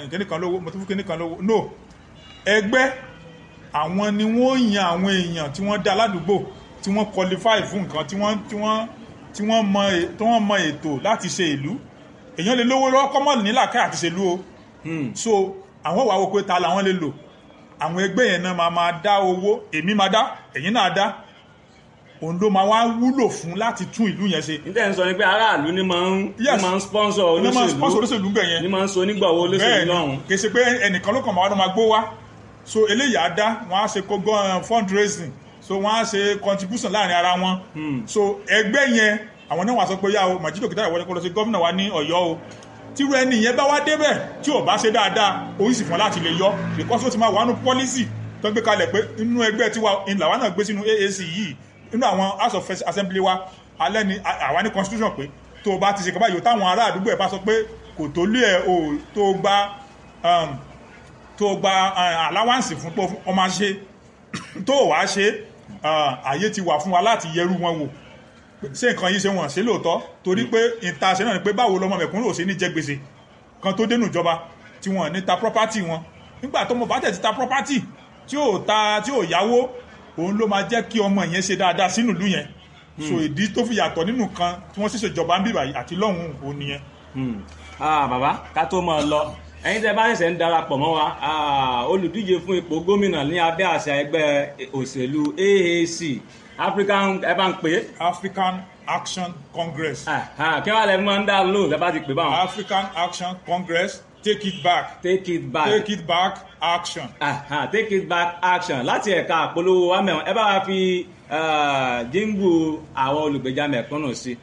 kíní kan lówó mo tún fún kíní kan lówó no ẹgbẹ́ àwọn ni wọ́n yan àwọn èèyàn tí wọ́n dá ládùúgbò tí wọ́n qualify fún nǹkan tí wọ́n tí wọ́n tí wọ́n mọ è- tí wọ́n mọ ètò láti ṣe ìlú èèyàn lè lówó lọ́wọ́ kọ́mọ̀ nílàkẹ́ àti ṣèlú o so àwọn wàá wo pé ta làwọn lè lò àwọn ẹgbẹ́ yẹn náà máa máa dá owó èmi máa dá ẹ̀yin náà dá òun ló máa wá wúlò fún láti tún ìlú yẹn ṣe níta ń sọ ni pé aráàlú ni máa ń Yes. ni máa ń sponsor ní máa sponsor olóṣèlú olóṣèlú bẹ̀ yẹn ni máa ń so onígbàwọ́ olóṣèlú bẹ́ẹ̀ lọ́hùn. ni kì í ṣe pé ẹnìkan ló kàn máa wá ló máa gbó wá so eléyìí á dá wọn á ṣe kógó fundraising so wọn á ṣe contribution láàrin ara wọn so ẹgbẹ́ yẹn àwọn náà wà sọ pé yá o Màjídò Kìtàyà wọlé kó lọ sí gómìnà wa ní Ọ̀yọ́ o tírú ẹni yẹn bá wá débẹ̀ tí ò bá ṣe dáadáa orí sì fún láti lè yọ because ó ti máa wà nù policy tó gbé kalẹ̀ pé inú ẹgbẹ́ tiwa ìlà wa náà gbé sínú AAC yìí inú àwọn house of assembly wa alẹ́ ni àwa ní constitution pé tó o bá ti ṣe kọ́ báyìí o táwọn ará àdúgbò ẹ̀ bá sọ pé kò tó lé ẹ̀ o tó gba um, tó gba uh, allowance fún pé ọmọ ṣe tó wàá ṣe uh, àyè ti wà fún wa láti yẹrù wọn wò ṣé nǹkan yìí ṣe wọ́n ṣe lóòótọ́ torí pé ìta ṣe náà ni pé báwo lọmọ mẹ̀kúnrò ṣe ní jẹ gbèsè kan tó dénú ìjọba tí wọ́n ní ta property wọn nígbà tó mọ̀ bá tẹ̀ ti ta property tí ò ta tí ò yáwó òun ló máa jẹ́ kí ọmọ yẹn ṣe dáadáa sínú ìlú yẹn so ìdí tó fi yàtọ̀ nínú kan tí wọ́n ṣẹ̀ṣẹ̀ jọba ń bíbà yìí àti lọ́hùn òun nìyẹn. Hmm. Ah, bàbá ká tó mọ̀ ọ́ lọ ẹ̀yin tẹ́ bá ṣẹ̀ṣẹ̀ ń darapọ̀ mọ́ wa ah, olùdíje fún ipò gómìnà ní abẹ́ àṣà ẹgbẹ́ òṣèlú AAC African ẹ bá ń pè é African Action Congress Ah, ah, kí wàá lẹ máa ń dá lò lẹ bá ti pè báwọn. African Action Congress take it back take it back take it back action. Ah, ah, take it back action láti ẹ̀ka àpolówó wa mẹ́wọ̀n ẹ bá wa fi ah, jíǹgù àwọn olùgbèjà mẹ̀kúnnù sí.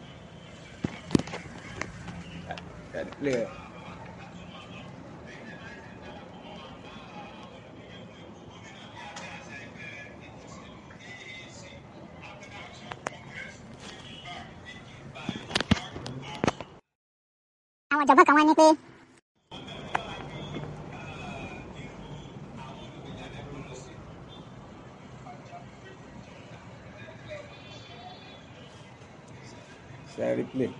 àwọn ọ̀jọ̀gbọ́n kan wá ní pé Share replay.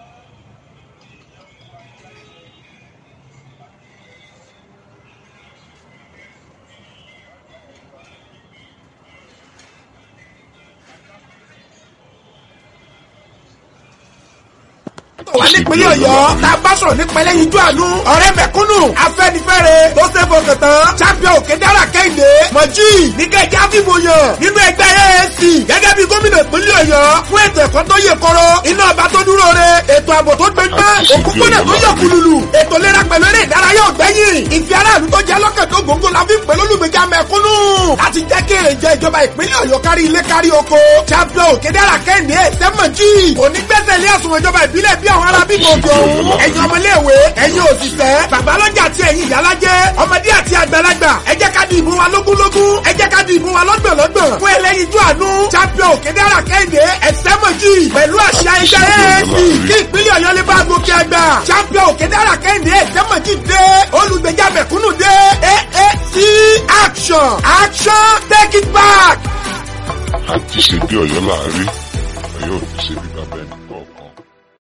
wà nípínlẹ̀ ọ̀yọ́ tá a bá sọ̀rọ̀ nípa ẹlẹ́yinjú àánú ọ̀rẹ́ mẹ̀kúnnù afẹ́nifẹ́re tó ṣe fọkàn tán champion òkè dára kẹ́hìndé mọ̀jì níkẹ́jẹ́ àfìmọ̀yàn nínú ẹgbẹ́ AAC gẹ́gẹ́ bí gómìnà ìpínlẹ̀ ọ̀yọ́ fún ètò ẹ̀kọ́ tó yè koro iná ọba tó dúró re ètò ààbò tó gbẹgbẹ́ òkúkúnà tó yọ kùlùlù ètò ìlera pẹ̀lú eré ìdárayá ọ̀gbẹ́yìn ìfi aráàlú tó jẹ́ lọ́kàn tó gbòǹgbò la fi ń pè lólùgbèjà mẹ̀kúnnù láti jẹ́ kí èrè jẹ ìjọba ìpínlẹ̀ ọ̀yọ́ kárí ilé kárí oko champion òkè dára kẹ́hìndé sẹ́mọ̀jì onígbẹ́sẹ̀ ilé àsùnwọ̀n ìjọba ìbílẹ̀ bí àwọn ará bíbí òkè òun ẹ̀yin ọmọléèwé ẹ̀yin òṣìṣẹ́ babalọ́jà àti ẹ̀yin ìyálájẹ́ ọmọdé àti àgbàlagbà ẹ jẹ́ ká di ìbò wa lógúnlógún ẹ jẹ́ ká di ìbò wa lọ́gbọ̀nlọ́gbọ̀n fún ẹlẹ́yinjú àánú champion òkèdèrà kẹ́hìndé ẹ̀sẹ́mọ̀jì pẹ̀lú àṣà ẹgbẹ́ AAC kí ìpínlẹ̀ ọ̀yọ́ lè bá gòkè àgbà champion òkèdèrà kẹ́hìndé ẹ̀sẹ́mọ̀jì dé olùgbèjà mẹ̀kúnnù dé AAC action action take it back. àti ṣe bí ọ̀yọ́ láàárín ọ̀yọ́ ò ní ṣe bí bàbá ẹnì kọ̀ọ̀kan.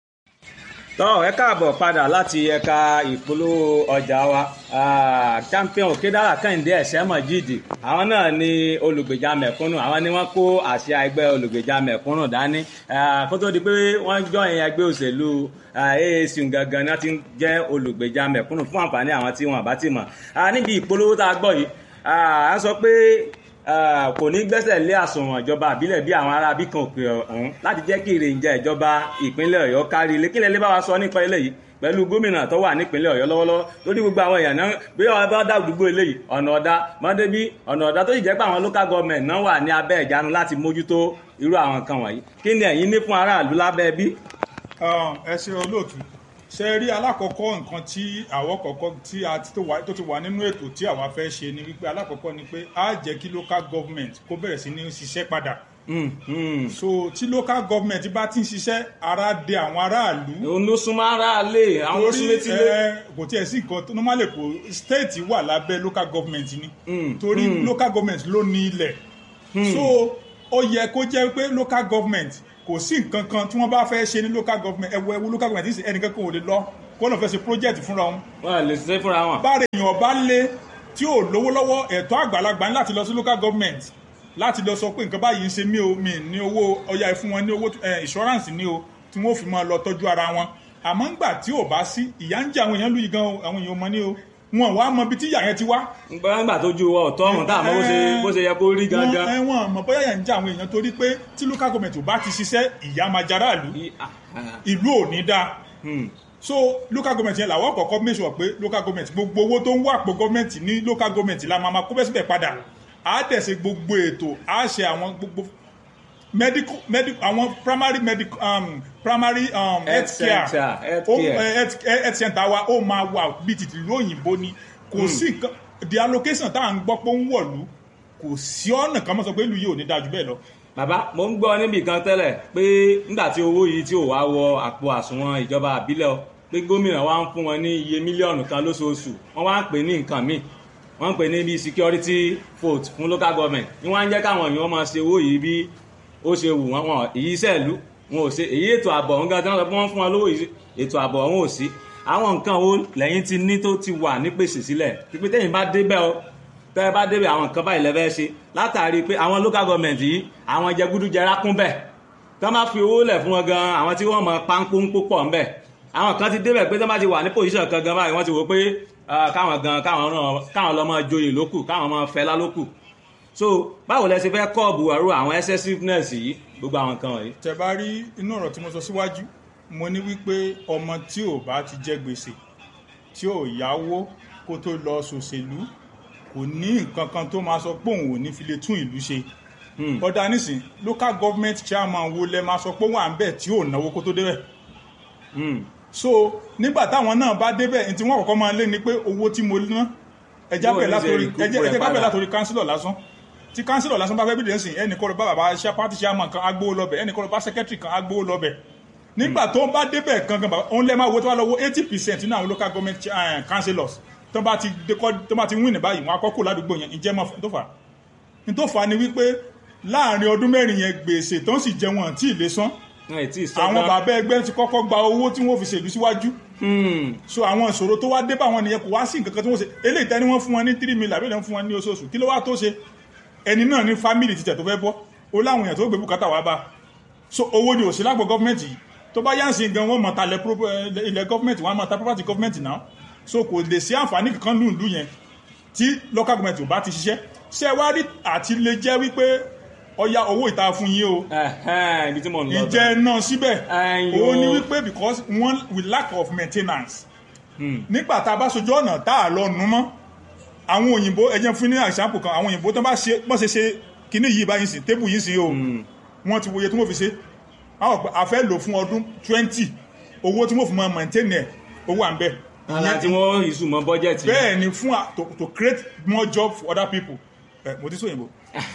tọ́ ẹ káàbọ̀ padà láti ẹ̀ka ìpolówó ọjà wa Ah, champion òkèdára kẹ́hìndé ẹ̀sẹ̀ mọ̀jìdì àwọn náà ni olùgbèjà mẹ̀kúnnù àwọn ni wọ́n kó àṣẹ ẹgbẹ́ olùgbèjà mẹ̀kúnnù dání Ah, kó tó di pé wọ́n jọ ìyẹn ẹgbẹ́ òṣèlú ah, AAC gangan náà ti ń jẹ́ olùgbèjà mẹ̀kúnnù fún àǹfààní àwọn tí wọn bá ti mọ̀ Ah, níbi ìpolówó tá a gbọ́ yìí ah, a sọ pé ah, kò ní gbẹ́sẹ̀ lé àsùnwọ̀n ìjọba àbílẹ̀ bí àwọn ará bíkan òkè ọ̀hún láti jẹ́ kí ìrìnjẹ ìjọba ìpínlẹ̀ ọ̀yọ́ kárí ilé kílẹ̀ lè bá wa sọ nípa eléyìí pẹ̀lú gómìnà tó wà nípínlẹ̀ ọ̀yọ́ lọ́wọ́lọ́wọ́ lórí gbogbo àwọn èèyàn náà bí wọ́n bá dá àdúgbò eléyìí ọ̀nà ọ̀dá mọ́débí ọ̀nà ọ̀dá tó sì jẹ́ pé àwọn local government náà wà ní abẹ́ ìjánu láti mójútó irú àwọn nǹkan wọ̀nyí kí ni ẹ̀yin ní fún aráàlú lábẹ́ bí? Um, ẹ ṣe olóòtú ṣe rí alákọ̀ọ́kọ́ nǹkan tí àwọ̀ kọ̀ọ̀kọ́ tí a ti tó wà- tó ti wà nínú ètò tí àwa fẹ́ ṣe ni wípé alákọ̀ọ́kọ́ ni pé á jẹ́ kí local government kó bẹ̀rẹ̀ sí ní ṣiṣẹ́ padà Hmm, hmm. so tí local government bá ti ń ṣiṣẹ́ ara dé àwọn aráàlú òun ló súnmọ́ aráàlé àwọn ló súnmọ́ etílé. ẹ, kò tiẹ̀ sí nǹkan tó normally kò state wà lábẹ́ local government ni Mm, torí local government ló ní ilẹ̀ so ó yẹ kó jẹ́ pé local government kò sí nǹkan kan tí wọ́n bá fẹ́ ṣe ní local government ẹ̀wọ̀ ẹ̀wọ̀ local government ní ẹnìkan kan ò lè lọ kó náà fẹ́ ṣe project fúnra wọn wọ́n lè ṣe fúnra wọn. bára èèyàn bá lé tí ò lówó lọ́wọ́ ẹ̀tọ́ àgbàlagbà ní láti lọ sí local government láti lọ sọ pé nǹkan báyìí ń ṣe mí o mi ní owó ọya ẹ fún wọn ní owó eh, insurance ní o tí wọ́n fi máa lọ tọ́jú ara wọn àmọ́ ńgbà tí ò bá sí ìyá ń jẹ àwọn èèyàn lù yìí gan o àwọn èèyàn ò mọ ní o wọn wá mọ ibi tí ìyá yẹn ti wá gbọ́ngbà tó ju ọ̀tọ́ ọ̀hún tá àmọ́ bó ṣe- bó ṣe yẹ kó rí gangan. wọn wọn mọ bóyá yẹn ń jẹ àwọn èèyàn torí pé tí local government ò bá ti ṣiṣẹ́ ìyá máa jara ìlú I- ah, ah, ìlú ò ní dáa hmm. so local government yẹn làwọn kọ̀ọ̀kan make sure pé local government gbogbo owó tó ń wà pọ̀ government ní local government la máa ma kó bẹ́ẹ̀ síbẹ̀ padà á dẹ̀ ṣe gbogbo ètò á ṣe àwọn gbogbo medical medical àwọn primary medical um, primary um, health care center, health Ó- care. eh, health eh, health center wa ó máa wà bíi tìtì ìlú òyìnbó ni kò sí nǹkan the allocation tá à ń gbọ́ pé ó ń wọ̀lú kò sí ọ̀nà kan mọ́ sọ pé ìlú yìí ò ní dáa jù bẹ́ẹ̀ lọ bàbá mo ń gbọ́ níbì kan tẹ́lẹ̀ pé nígbà tí owó yìí tí ò wá wọ àpò àsùnwọ̀n ìjọba àbílẹ̀ o pé gómìnà wa ń fún wọn ní iye mílíọ̀nù kan lóṣooṣù wọ́n wá ń pè ní nǹkan míì wọ́n ń pè ní bí security vote fún local government ní wọ́n á ń jẹ́ káwọn èèyàn máa ṣe owó yìí bí ó ṣe wù wọ́n wọn èyí sẹ́ẹ̀lú wọn ò ṣe èyí ètò ààbò ọ̀hún gan tí wọ́n sọ pé wọ́n fún wọn lówó yìí ètò ààbò ọ̀hún ò sí àwọn nǹkan wo lẹ́yìn ti ní tó ti wà ní pèsè sílẹ̀ pípé tẹ́yìn bá débẹ̀ o tẹ́ ẹ bá débẹ̀ àwọn nǹkan báyìí lẹ́fẹ́ ṣe látàrí pé àwọn local government yìí àwọn jẹgúdújẹrá kún bẹ̀ tí wọ́n bá fi owó lẹ̀ fún wọn gan àwọn tí wọ́n mọ páńpóńpó pọ̀ ńbẹ̀ àwọn kan ti débẹ̀ pé tí wọ́n bá ti wà ní position kan gan báyìí wọ́n ti wò pé ah, káwọn gan káwọn náà káwọn lọ́ máa joyè lókù káwọn máa fẹ́lá lókù so báwo lẹ ṣe fẹ́ kọ́ọ̀bù àrò àwọn excessiveness yìí gbogbo àwọn nǹkan wọ̀nyí. tẹ bá rí inú ọ̀rọ̀ tí mo sọ síwájú mo ní wípé ọmọ tí ò bá ti jẹ gbèsè tí ò yáwó kó tó lọ ṣòṣèlú kò ní nǹkan kan tó máa sọ pé òun ò ní fi lè tún ìlú ṣe Hmm. ọ̀dà nísìn local government chairman wo lẹ máa sọ pé wà ń bẹ̀ tí ò náwó kó tó débẹ̀ Hmm. so nígbà táwọn náà bá débẹ̀ ní tí wọ́n kọ́kọ́ máa lé ni pé owó tí mo ná ẹja Bó o bẹ̀ ní ṣe látòrí recoup ẹjẹ́ rẹ̀ ẹjẹ́ ká bẹ̀ padà. látòrí kánsílọ̀ lásán tí kánsílọ̀ lásán bá fẹ́ bí dẹ́sìn ẹnì kọ́ lọ bá bàbá ṣá pátí chairman kan agbówó lọ́bẹ̀ ẹnì kọ́ lọ bá sẹ́kẹ́tìrì kan agbówó lọ́bẹ̀ nígbà tó bá débẹ̀ gangan bàbá òun lẹ́ máa wo tó bá lọ wo eighty percent nínú àwọn local government eh, councillors tó bá ti dékọ́ tó bá ti win ní báyìí wọn akọ́kọ́ ládùúgbò yẹn ìjẹ́ mọ́ tó fà á ní tó fà á ni wípé láàrin ọdún mẹ́rin yẹn gbèsè tó ń sì jẹ wọn tí ì lè san wọn ì tí ì sọ àwọn tán. bàbá ẹgbẹ́ ti kọ́kọ́ gba owó tí wọ́n fi ṣèlú síwájú Hmm. so àwọn ìṣòro tó wá dé bá wọn nìyẹn kò wá sí nǹkan kan tí wọ́n ṣe eléyìí tẹ́ni wọ́n fún wọn ní three million àbí wọ́n fún wọn ní oṣooṣù kí ló wá tó ṣe ẹni náà ní family títẹ̀ tó fẹ́ bọ́ ó láwọn èèyàn tó gbé bùkátà wá bá so owó ni òsì lágbo gọ́fìmẹ̀ntì yìí tó bá yánsì gan wọ́n mọ̀ talẹ̀ pro- eh, ilẹ̀ gọ́fìmẹ̀ntì wọ́n á mọ̀ ta property gọ́fìmẹ̀ntì náà so kò lè sí àǹfààní kankan lù lù yẹn tí local government ò bá ti ṣiṣẹ́ ṣé ẹ wá rí àti lè jẹ́ wípé ọya owó ìta fún yín o Ẹ̀hẹ́n, ibi tí mò ń lọ. ìjẹ́ náà síbẹ̀ Ẹ̀yin òun ni o. wípé because one with lack of maintenance Hmm. nígbà tá a bá sojú ọ̀nà tá a lọ nu mọ́ àwọn òyìnbó ẹjẹ́ fún ní àṣàpò kan àwọn òyìnbó tó bá ṣe bọ́n ṣe ṣe kíní yìí báyìí sí tébù yìí sí o wọ́n ti wòye tí wọ́n fi ṣe àwọn ọ̀pẹ àfẹ́ lò fún ọdún twenty owó tí wọ́n fi máa maintain ẹ̀ owó à ń bẹ̀ ara tí wọ́n ìṣù mọ́ bọ́jẹ̀tì. bẹ́ẹ̀ ni fún à- to, to create more job for other people ẹ mo ti sọ òyìnbó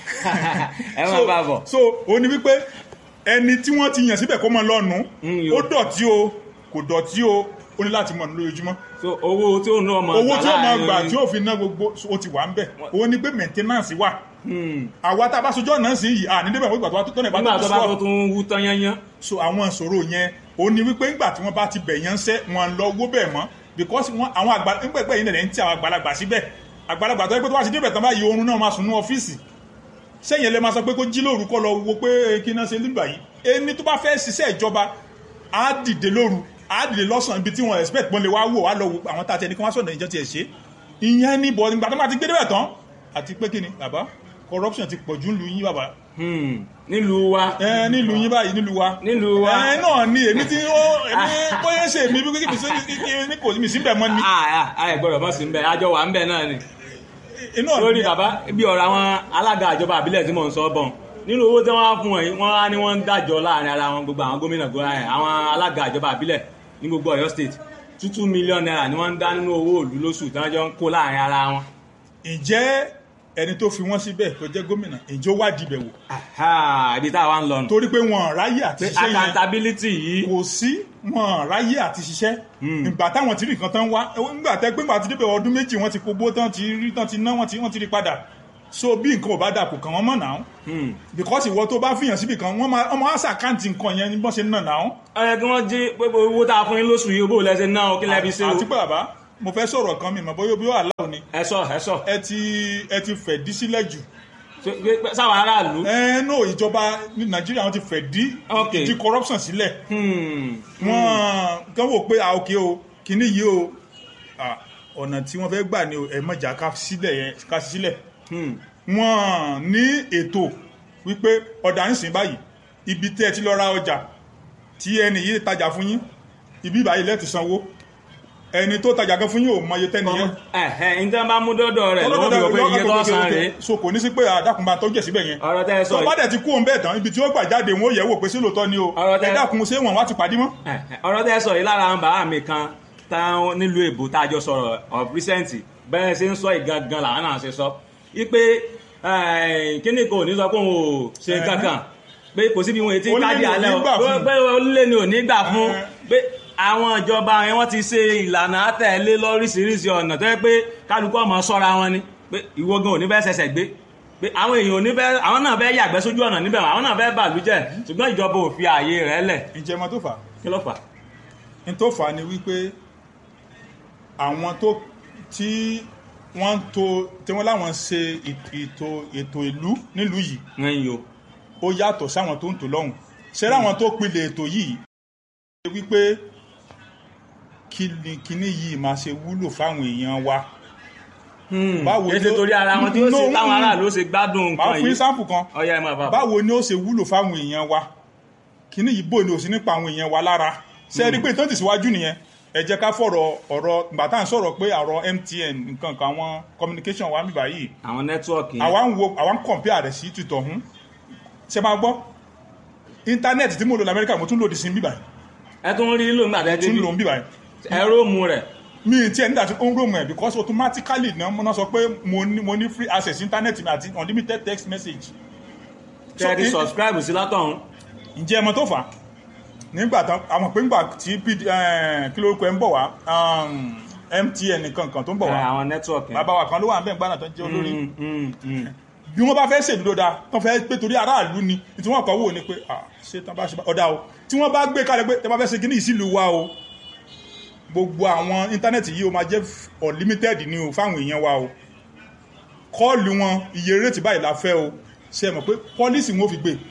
ẹ máa bá bọ̀. so ó ní wípé ẹni tí wọ́n ti yàn síbẹ̀ kó mọ lọ́nu Mm, yo. ó dọ̀tí o kò dọ̀tí o ó ní láti mọ̀ ní lójoojúmọ́ so owó tí ó ná ọmọ owó tí ó máa láàrin- gbà tí ó fi ná gbogbo ó ti wà ń bẹ̀ ó ní pé maintenance wà Hmm. àwa tá a bá sojú ọ̀nà sí yìí à ní débẹ̀ wọ́n ìgbà tó wá tó tọ́nà ìbá nígbà tó tó bá tó sọ tún wú tán yányán. so àwọn ìṣòro yẹn ó ní wípé ńgbà tí wọ́n bá ti bẹ̀ yẹn ń sẹ́ wọn lọ owó bẹ̀ mọ́ because wọn àwọn àgbà ńgbẹ̀gbẹ̀ yìí nìyẹn ń tí àwọn àgbàlagbà síbẹ̀ àgbàlagbà tó yẹ pé tó wá ti débẹ̀ tán báyìí oorun náà máa sùn ní ọ́fíìsì sẹ́yìn lè máa sọ pé kó jí lóru kọ́ lọ wo pé kí náà ṣe nígbà yìí ẹni tó bá fẹ́ ṣiṣẹ́ ìjọba á dìde lóru á dìde lọ́sàn-án ibi tí wọ́n expect pọ́n lè wá wò wá lọ wo àwọn tá a ti ẹni kí wọ́n sọ̀rọ̀ ìjọ tiẹ̀ ṣe ìyẹn ní bọ̀ nígbà tó bá ti gbé débẹ̀ tán àti pé kí ni bàbá corruption ti pọ̀jù ńlu yín bàbá Hmm. nílùú wa. ẹ nílùú yín báyìí nílùú wa nílùú wa. ẹ náà ni èmi tí ó èmi bóyá ṣe èmi bí kí mi kò mi sí bẹ̀ mọ́ ni Ah, ah, ẹ gbọ́dọ̀ mọ̀ sí ń bẹ àjọ wà ń bẹ náà ni. inú lórí bàbá bí ọ̀rọ̀ àwọn alága ìjọba àbílẹ̀ tí mò ń sọ bọ̀ nínú owó tí wọ́n á fún wọn yìí wọ́n á ní wọ́n ń dájọ́ láàrin ara wọn gbogbo àwọn gómìnà gbogbo ẹ̀ àwọn alága ìjọba àbílẹ̀ ní gbogbo Ọ̀yọ́ state two two million naira ni wọ́n ń dá nínú owó òlú lóṣù tí wọ́n jọ ń kó láàrin ara wọn. ǹjẹ́ ẹni tó fi wọ́n síbẹ̀ tó jẹ́ gómìnà ǹjẹ́ ó wádìí bẹ̀ wò Aha, ibi tá a wá ń lọ nù. torí pé wọn ráyè àti pé ṣiṣẹ́ yẹn accountability yìí kò sí wọn ráyè àti ṣiṣẹ́ ìgbà táwọn ti rí nǹkan tán wá nígbà tẹ́ pé nígbà tí débẹ̀ ọdún méjì wọ́n ti kógbó tán ti rí tán ti ná wọ́n ti wọ́n ti rí padà so bí nǹkan ò bá dà kò kàn wọ́n mọ̀ náà Hmm. because ìwọ tó bá fìyàn síbì kan wọ́n máa ọmọ àṣà àkáǹtì nǹkan yẹn ní bọ́n ṣe ń nà náà ó yẹ kí wọ́n jí pé owó tá a fún yín lóṣù yìí bó lẹ́sẹ̀ náà ó kí lẹ́bi ṣe o àti pé bàbá mo fẹ́ sọ̀rọ̀ kan mi mọ̀ bóyá bí ó àláwọ̀ ni ẹ sọ ẹ sọ ẹ ti ẹ ti fẹ̀ dí sílẹ̀ jù Ṣé- pé- sáwọn aráàlú ẹ no ìjọba ní nàìjíríà wọn ti fẹ̀ dí Ok. di corruption sílẹ̀ Hmm. wọ́n kàn wò pé ah ok o kìíní yìí o ah, ọ̀nà tí wọ́n fẹ́ gbà ni o ẹ mọ̀jà ká sílẹ̀ yẹn ká sí sílẹ̀ Hmm. wọ́n ní ètò wípé ọ̀dà ń sìn báyìí ibi tẹ́ ẹ ti lọ ra ọjà tí ẹni yìí tajà fún yín ibi ìbáyìí lẹ́ẹ̀tì sanwó ẹni tó tajà gan fún yín ò mọye tẹ́ni yẹn ẹ̀hẹ́ ní tí wọ́n bá mú dọ́dọ̀ rẹ̀ lọ́wọ́ bí wọ́n pé iye tó san rèé so kò ní sí pé àdàkùn bá tọ́jú ẹ̀ síbẹ̀ yẹn ọ̀rọ̀ tẹ́ ẹ sọ tó bá yìí dẹ̀ ti kú òun bẹ́ẹ̀ tán ibi tí ó gbà jáde wọn ó yẹ̀ wò pé sí lóòótọ́ ni o Ọ̀rọ̀ tẹ́- ẹ dákun ṣé wọn wá ti pàdé mọ́. ẹ̀hẹ́, ọ̀rọ̀ tẹ́ ẹ sọ yìí lára àwọn bàbá mi kan táwọn nílùú èbó tá a jọ sọ̀rọ̀ of recent bẹ́ẹ̀ ṣe ń sọ ìgangan làwọn náà ṣe sọ wípé kíní kò ní sọ pé òun ò ṣe Ẹ̀hẹ́. kankan pé kò síbi wọn ètí Ó lé káàdì ní ò alẹ́ ní o gbà fún. pé olè ni ò ní gbà fún Ẹ̀hẹ́. pé àwọn ìjọba yẹn wọ́n ti ṣe ìlànà àtẹ̀lé lóríṣiríṣi ọ̀nà tó yẹ pé kálukú ọmọ sọ́ra wọn ni pé ìwọ gan ò ní fẹ́ ṣẹ̀ṣẹ̀ gbé pé àwọn èèyàn ò ní fẹ́ àwọn náà fẹ́ yàgbẹ́ sójú ọ̀nà níbẹ̀ àwọn náà fẹ́ bàlújẹ́ ṣùgbọ́n ìjọba ò fi ààyè rẹ̀ lẹ̀ ǹjẹ́ mọ tó fà á kí ló fà á? ní tó fà á ni wípé àwọn tó tí wọ́n ń to tí wọ́n láwọn ṣe ètò ètò ìlú nílùú yìí ẹ̀yin o ó yàtọ̀ sáwọn tó ń tò lọ́hùn ṣé láwọn tó pilẹ̀ ètò yìí ṣe wípé kí ni kíní yìí máa ṣe wúlò fáwọn èèyàn wa Báwo kí ni ṣe ó- torí ara wọn tí ó No, ṣe táwọn mm. aráàlú ó ṣe gbádùn máa nǹkan fún yìí sáǹpù kan ọyá ẹ máa bá bọ̀. báwo ni ó ṣe wúlò fáwọn èèyàn wa kíní yìí bò ní òsì nípa àwọn èèyàn wa lára ṣe é rí pé tó ti síwájú nìyẹn ẹ jẹ́ ká fọ̀rọ̀ ọ̀rọ̀ ìgbà tá à ń sọ̀rọ̀ pé àrọ̀ MTN nǹkan kan àwọn communication wa ń bíbá yìí àwọn nẹ́tíwọ̀kì yẹn àwa ń wo àwa ń compare rẹ̀ sí tìtọ̀ hún ṣe máa gbọ́ íńtánẹ́ẹ̀tì tí mo lò lamẹ́ríkà mo tún lòdì sí bíbá yìí ẹ tún rí lò nígbà tẹ́ tún débi lò ń bíbá yìí ẹ̀rọ mu rẹ̀ mi ì tiẹ̀ nígbà tí ó ń rò mọ̀ ẹ̀ because automatically náà mo náà sọ pé mo ní mo ní free access íńtánẹ́ẹ̀tì mi àti unlimited text message So, tẹ́ ẹ ti in- subscribe sí látọ̀hún ǹjẹ́ ẹmọ tó fà á nígbà tán àwọn pé ńgbà tí PD eh, kí lórúkọ ẹ ń bọ̀ wá um, MTN nìkan kan tó ń bọ̀ ẹ, wá àwọn nẹ́tíwọ̀kì yẹn. bàbá wa kan ló wà ń bẹ̀ ń gbàdàn tó ń jẹ́ olórí Mm, mm, mm. bí wọ́n bá fẹ́ ṣèlú dáa tán fẹ́ pé torí aráàlú ni tí wọ́n kọ́ wò ni pé ah, ṣé tán bá ṣe bá- ọ̀dà o tí wọ́n bá gbé kalẹ̀ pé tẹ́ bá fẹ́ ṣe kíní ìsìlú wa o gbogbo àwọn íńtánẹ́ẹ̀tì yìí o máa jẹ́ unlimited ni o fáwọn èèyàn wa o kọ́ọ̀lù wọn iye rétí báyìí la fẹ́ o ṣe é mọ̀ pé pọ́lísì wọn ò fi gbé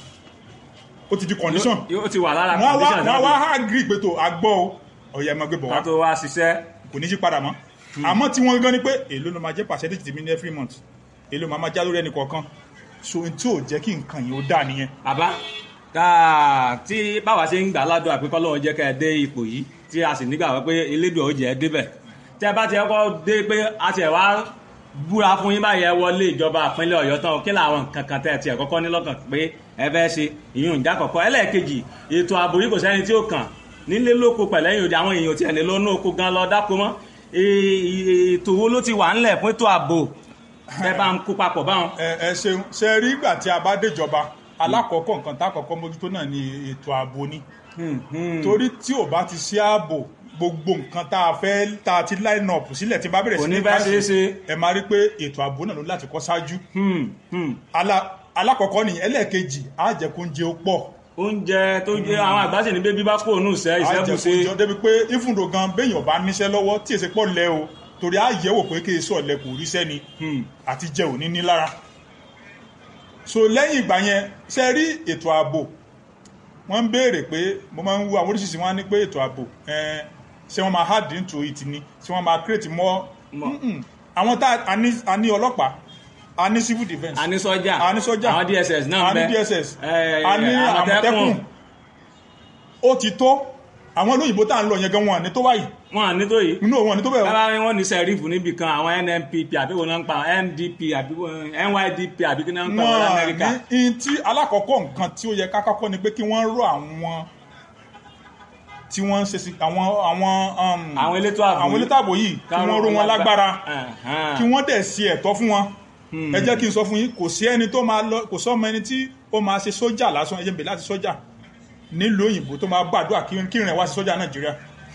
ó ti di condition yóò ti wà lára wọ́n wá condition wọ́n wá náà agree pé tó agbọ́ o ọ̀yà ẹ̀ máa gbé bọ̀ ká wá tó wá ṣiṣẹ́ kò ní yí padà mọ́ àmọ́ tí wọ́n gan ni pé èló ló máa jẹ́ percentage tèmi ní every month èló máa máa já lórí ẹnì kọ̀ọ̀kan so n tí ò jẹ́ kí nǹkan yìí ó dà nìyẹn bàbá káà tí báwa ṣe ń gbà ládùn àpékọ́ lọ́wọ́ jẹ́ kẹ́ ẹ dé ipò yìí tí a sì nígbà pé elédùn ó jẹ́ ẹ débẹ̀ tẹ́ bá ti kọ́kọ́ dé pé a ti ẹ̀ wá búra fún yín báyìí ẹ wọlé ìjọba ìpínlẹ̀ ọ̀yọ́ tán kí làwọn nǹkan kan tẹ́ ẹ tiẹ̀ kọ́kọ́ ní lọ́kàn pé ẹ fẹ́ ṣe ìyún ìjà kọ̀kọ́ ẹlẹ́ẹ̀kejì ètò ààbò yìí kò sẹ́ni tí ó kàn nílé lóko pẹ̀lẹ́yìn òde àwọn èèyàn tiẹ̀ lè lọ́nà oko gan lọ dáko mọ́ Ee, ètò wo ló ti wà ńlẹ̀ fún ètò ààbò ẹ bá ń kó papọ̀ báwọn. ẹ ẹ ṣeun ṣe rí ìgbà tí a bá déjọba alákọ̀ọ́kọ́ nǹkan tá àkọ́kọ́ mójútó náà ni ètò ààbò ni Hmm, hmm. torí tí ò bá ti ṣe ààbò gbogbo nǹkan tá a fẹ́ tá a ti line up sílẹ̀ tí n bá bẹ̀rẹ̀ Kò sí ní ní bá káṣí, ṣeé ṣe. ẹ máa rí pé ètò ààbò náà ló láti kọ́ ṣáájú Hmm, hmm. Ala- alákọ̀ọ́kọ́ nìyẹn ẹlẹ́ẹ̀kejì á jẹ́ kó ń jẹ ó pọ̀ oúnjẹ tó jẹ àwọn àgbàṣe ní bébí bá kó òun ìṣẹ́ ìṣẹ́bùṣe àjẹkùjọ débi pé ìfúndò gan béèyàn bá níṣẹ́ lọ́wọ́ tí èsì pọ̀ lẹ́ o torí á yẹ̀wò pé kí èso ọ̀lẹ́ kò ríṣẹ́ ni àti jẹ òní ní lára so lẹ́yìn ìgbà yẹn ṣe rí ètò ààbò wọ́n ń béèrè pé mo máa ń wo àwọn oríṣiríṣi wọn á ní pé ètò ààbò ẹn, ṣé wọ́n máa hard into it ni ṣé wọ́n máa create more More. Mm-mm. àwọn tá a ní a ní ọlọ́pàá a ní civil defence a ní sọ́jà a ní sọ́jà àwọn dss náà a ní bẹ dss Eh, a ní Àmọ̀tẹ́kùn. àmọ̀tẹ́kùn ó ti tó àwọn olóyìnbó tá à ń lọ yẹn gan wọn ní tó báyìí wọn à ní tó yìí inú wọn ní tó bẹ́ẹ̀ o. kára wọn ní sẹ́rífù níbi kan àwọn nnpp àbí wọn náà ń pa ndp àbí wọn- nydp àbí kí náà ń pa wọn wọn lamẹ́ríkà ní in tí alákọ̀ọ́kọ́ nǹkan tí ó yẹ ká kọ́kọ́ ni pé kí wọ́n rọ àwọn tí wọ́n ń ṣe sí àwọn àwọn um, àwọn elétò ààbò àwọn elétò ààbò yìí kí wọ́n ró wọn lágbára kí wọ́n dẹ̀ ṣe ẹ̀tọ́ fún wọn ẹ jẹ́ kí n sọ fún yín kò sí ẹni tó máa lọ kò sọ́mọ ẹni tí ó máa ṣe sójà lásán ẹjẹ̀ ń bè láti sójà nílùú òyìnbó tó máa gbàdúrà kí kí ìrìn wá sí sójà nàìjíríà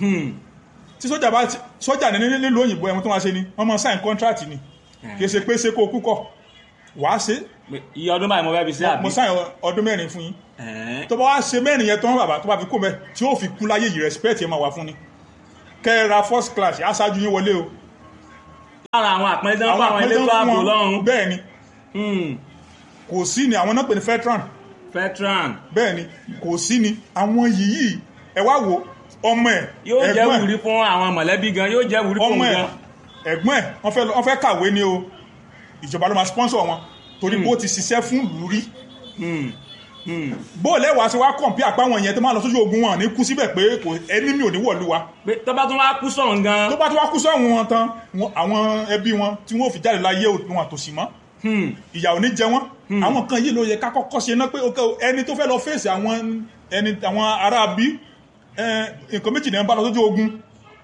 tí sójà bá ti- sójà ní ní- nílùú òyìnbó ẹ̀wọ̀n tó máa ṣe ni wọ́n máa sign contract ni kì í ṣe pé ṣe kó o kúkọ̀ wàá ṣe Pé iye ọdún báyìí mo fẹ́ fi ṣe àbí. mo sáyẹn ọdún mẹ́rin fún yín Ẹ̀ẹ́n. tó bá wá ṣe mẹ́rin yẹn tán bàbá tó bá fi kó mẹ́ tí ó fi kú láyé yìí respect yẹn máa wà fún ni kẹ́ ẹ ra first class aṣáájú yín wọlé o lára àwọn àpẹẹrẹ tó ń fún àwọn elétò ààbò lọ́rùn. bẹ́ẹ̀ ni Hmm. kò sí ni àwọn náà pè ní veteran veteran bẹ́ẹ̀ ni kò sí ni àwọn yìí ẹ wá wo ọmọ ẹ̀ yóò jẹ́ ẹ̀gbọ́n ẹ̀, wùrí fún àwọn mọ̀lẹ́bí gan yóò jẹ́ wùrí fún ọmọ òun ẹ̀ gan. ẹ̀gbọ́n ẹ̀ wọ́n fẹ́ lọ- wọ́n fẹ́ kàwé ni o ìjọba ló máa sponsor wọn torí bó ti ṣiṣẹ́ fún ìlú rí Hmm. Hmm. bó lẹ́wàá ṣe wá kọ̀ǹpí àpáwọn yẹn tó máa lọ sójú ogun wọn ní kú síbẹ̀ pé kò ẹni mi ò ní wọ̀lú wa pé tó bá tún wá kú sọ̀rọ̀ gan. tó bá tó wá kú sọ́hun wọn tán wọn- àwọn ẹbí wọn tí wọ́n fi jáde láyé wọn àtòsí mọ́ Hmm. ìyà ò ní jẹ wọ́n àwọn kan yìí ló yẹ ká kọ́kọ́ ṣe ná pé ok o, ẹni tó fẹ́ lọ fèsì àwọn ẹni àwọn ará bí nǹkan méjì náà ń bá lọ sójú ogun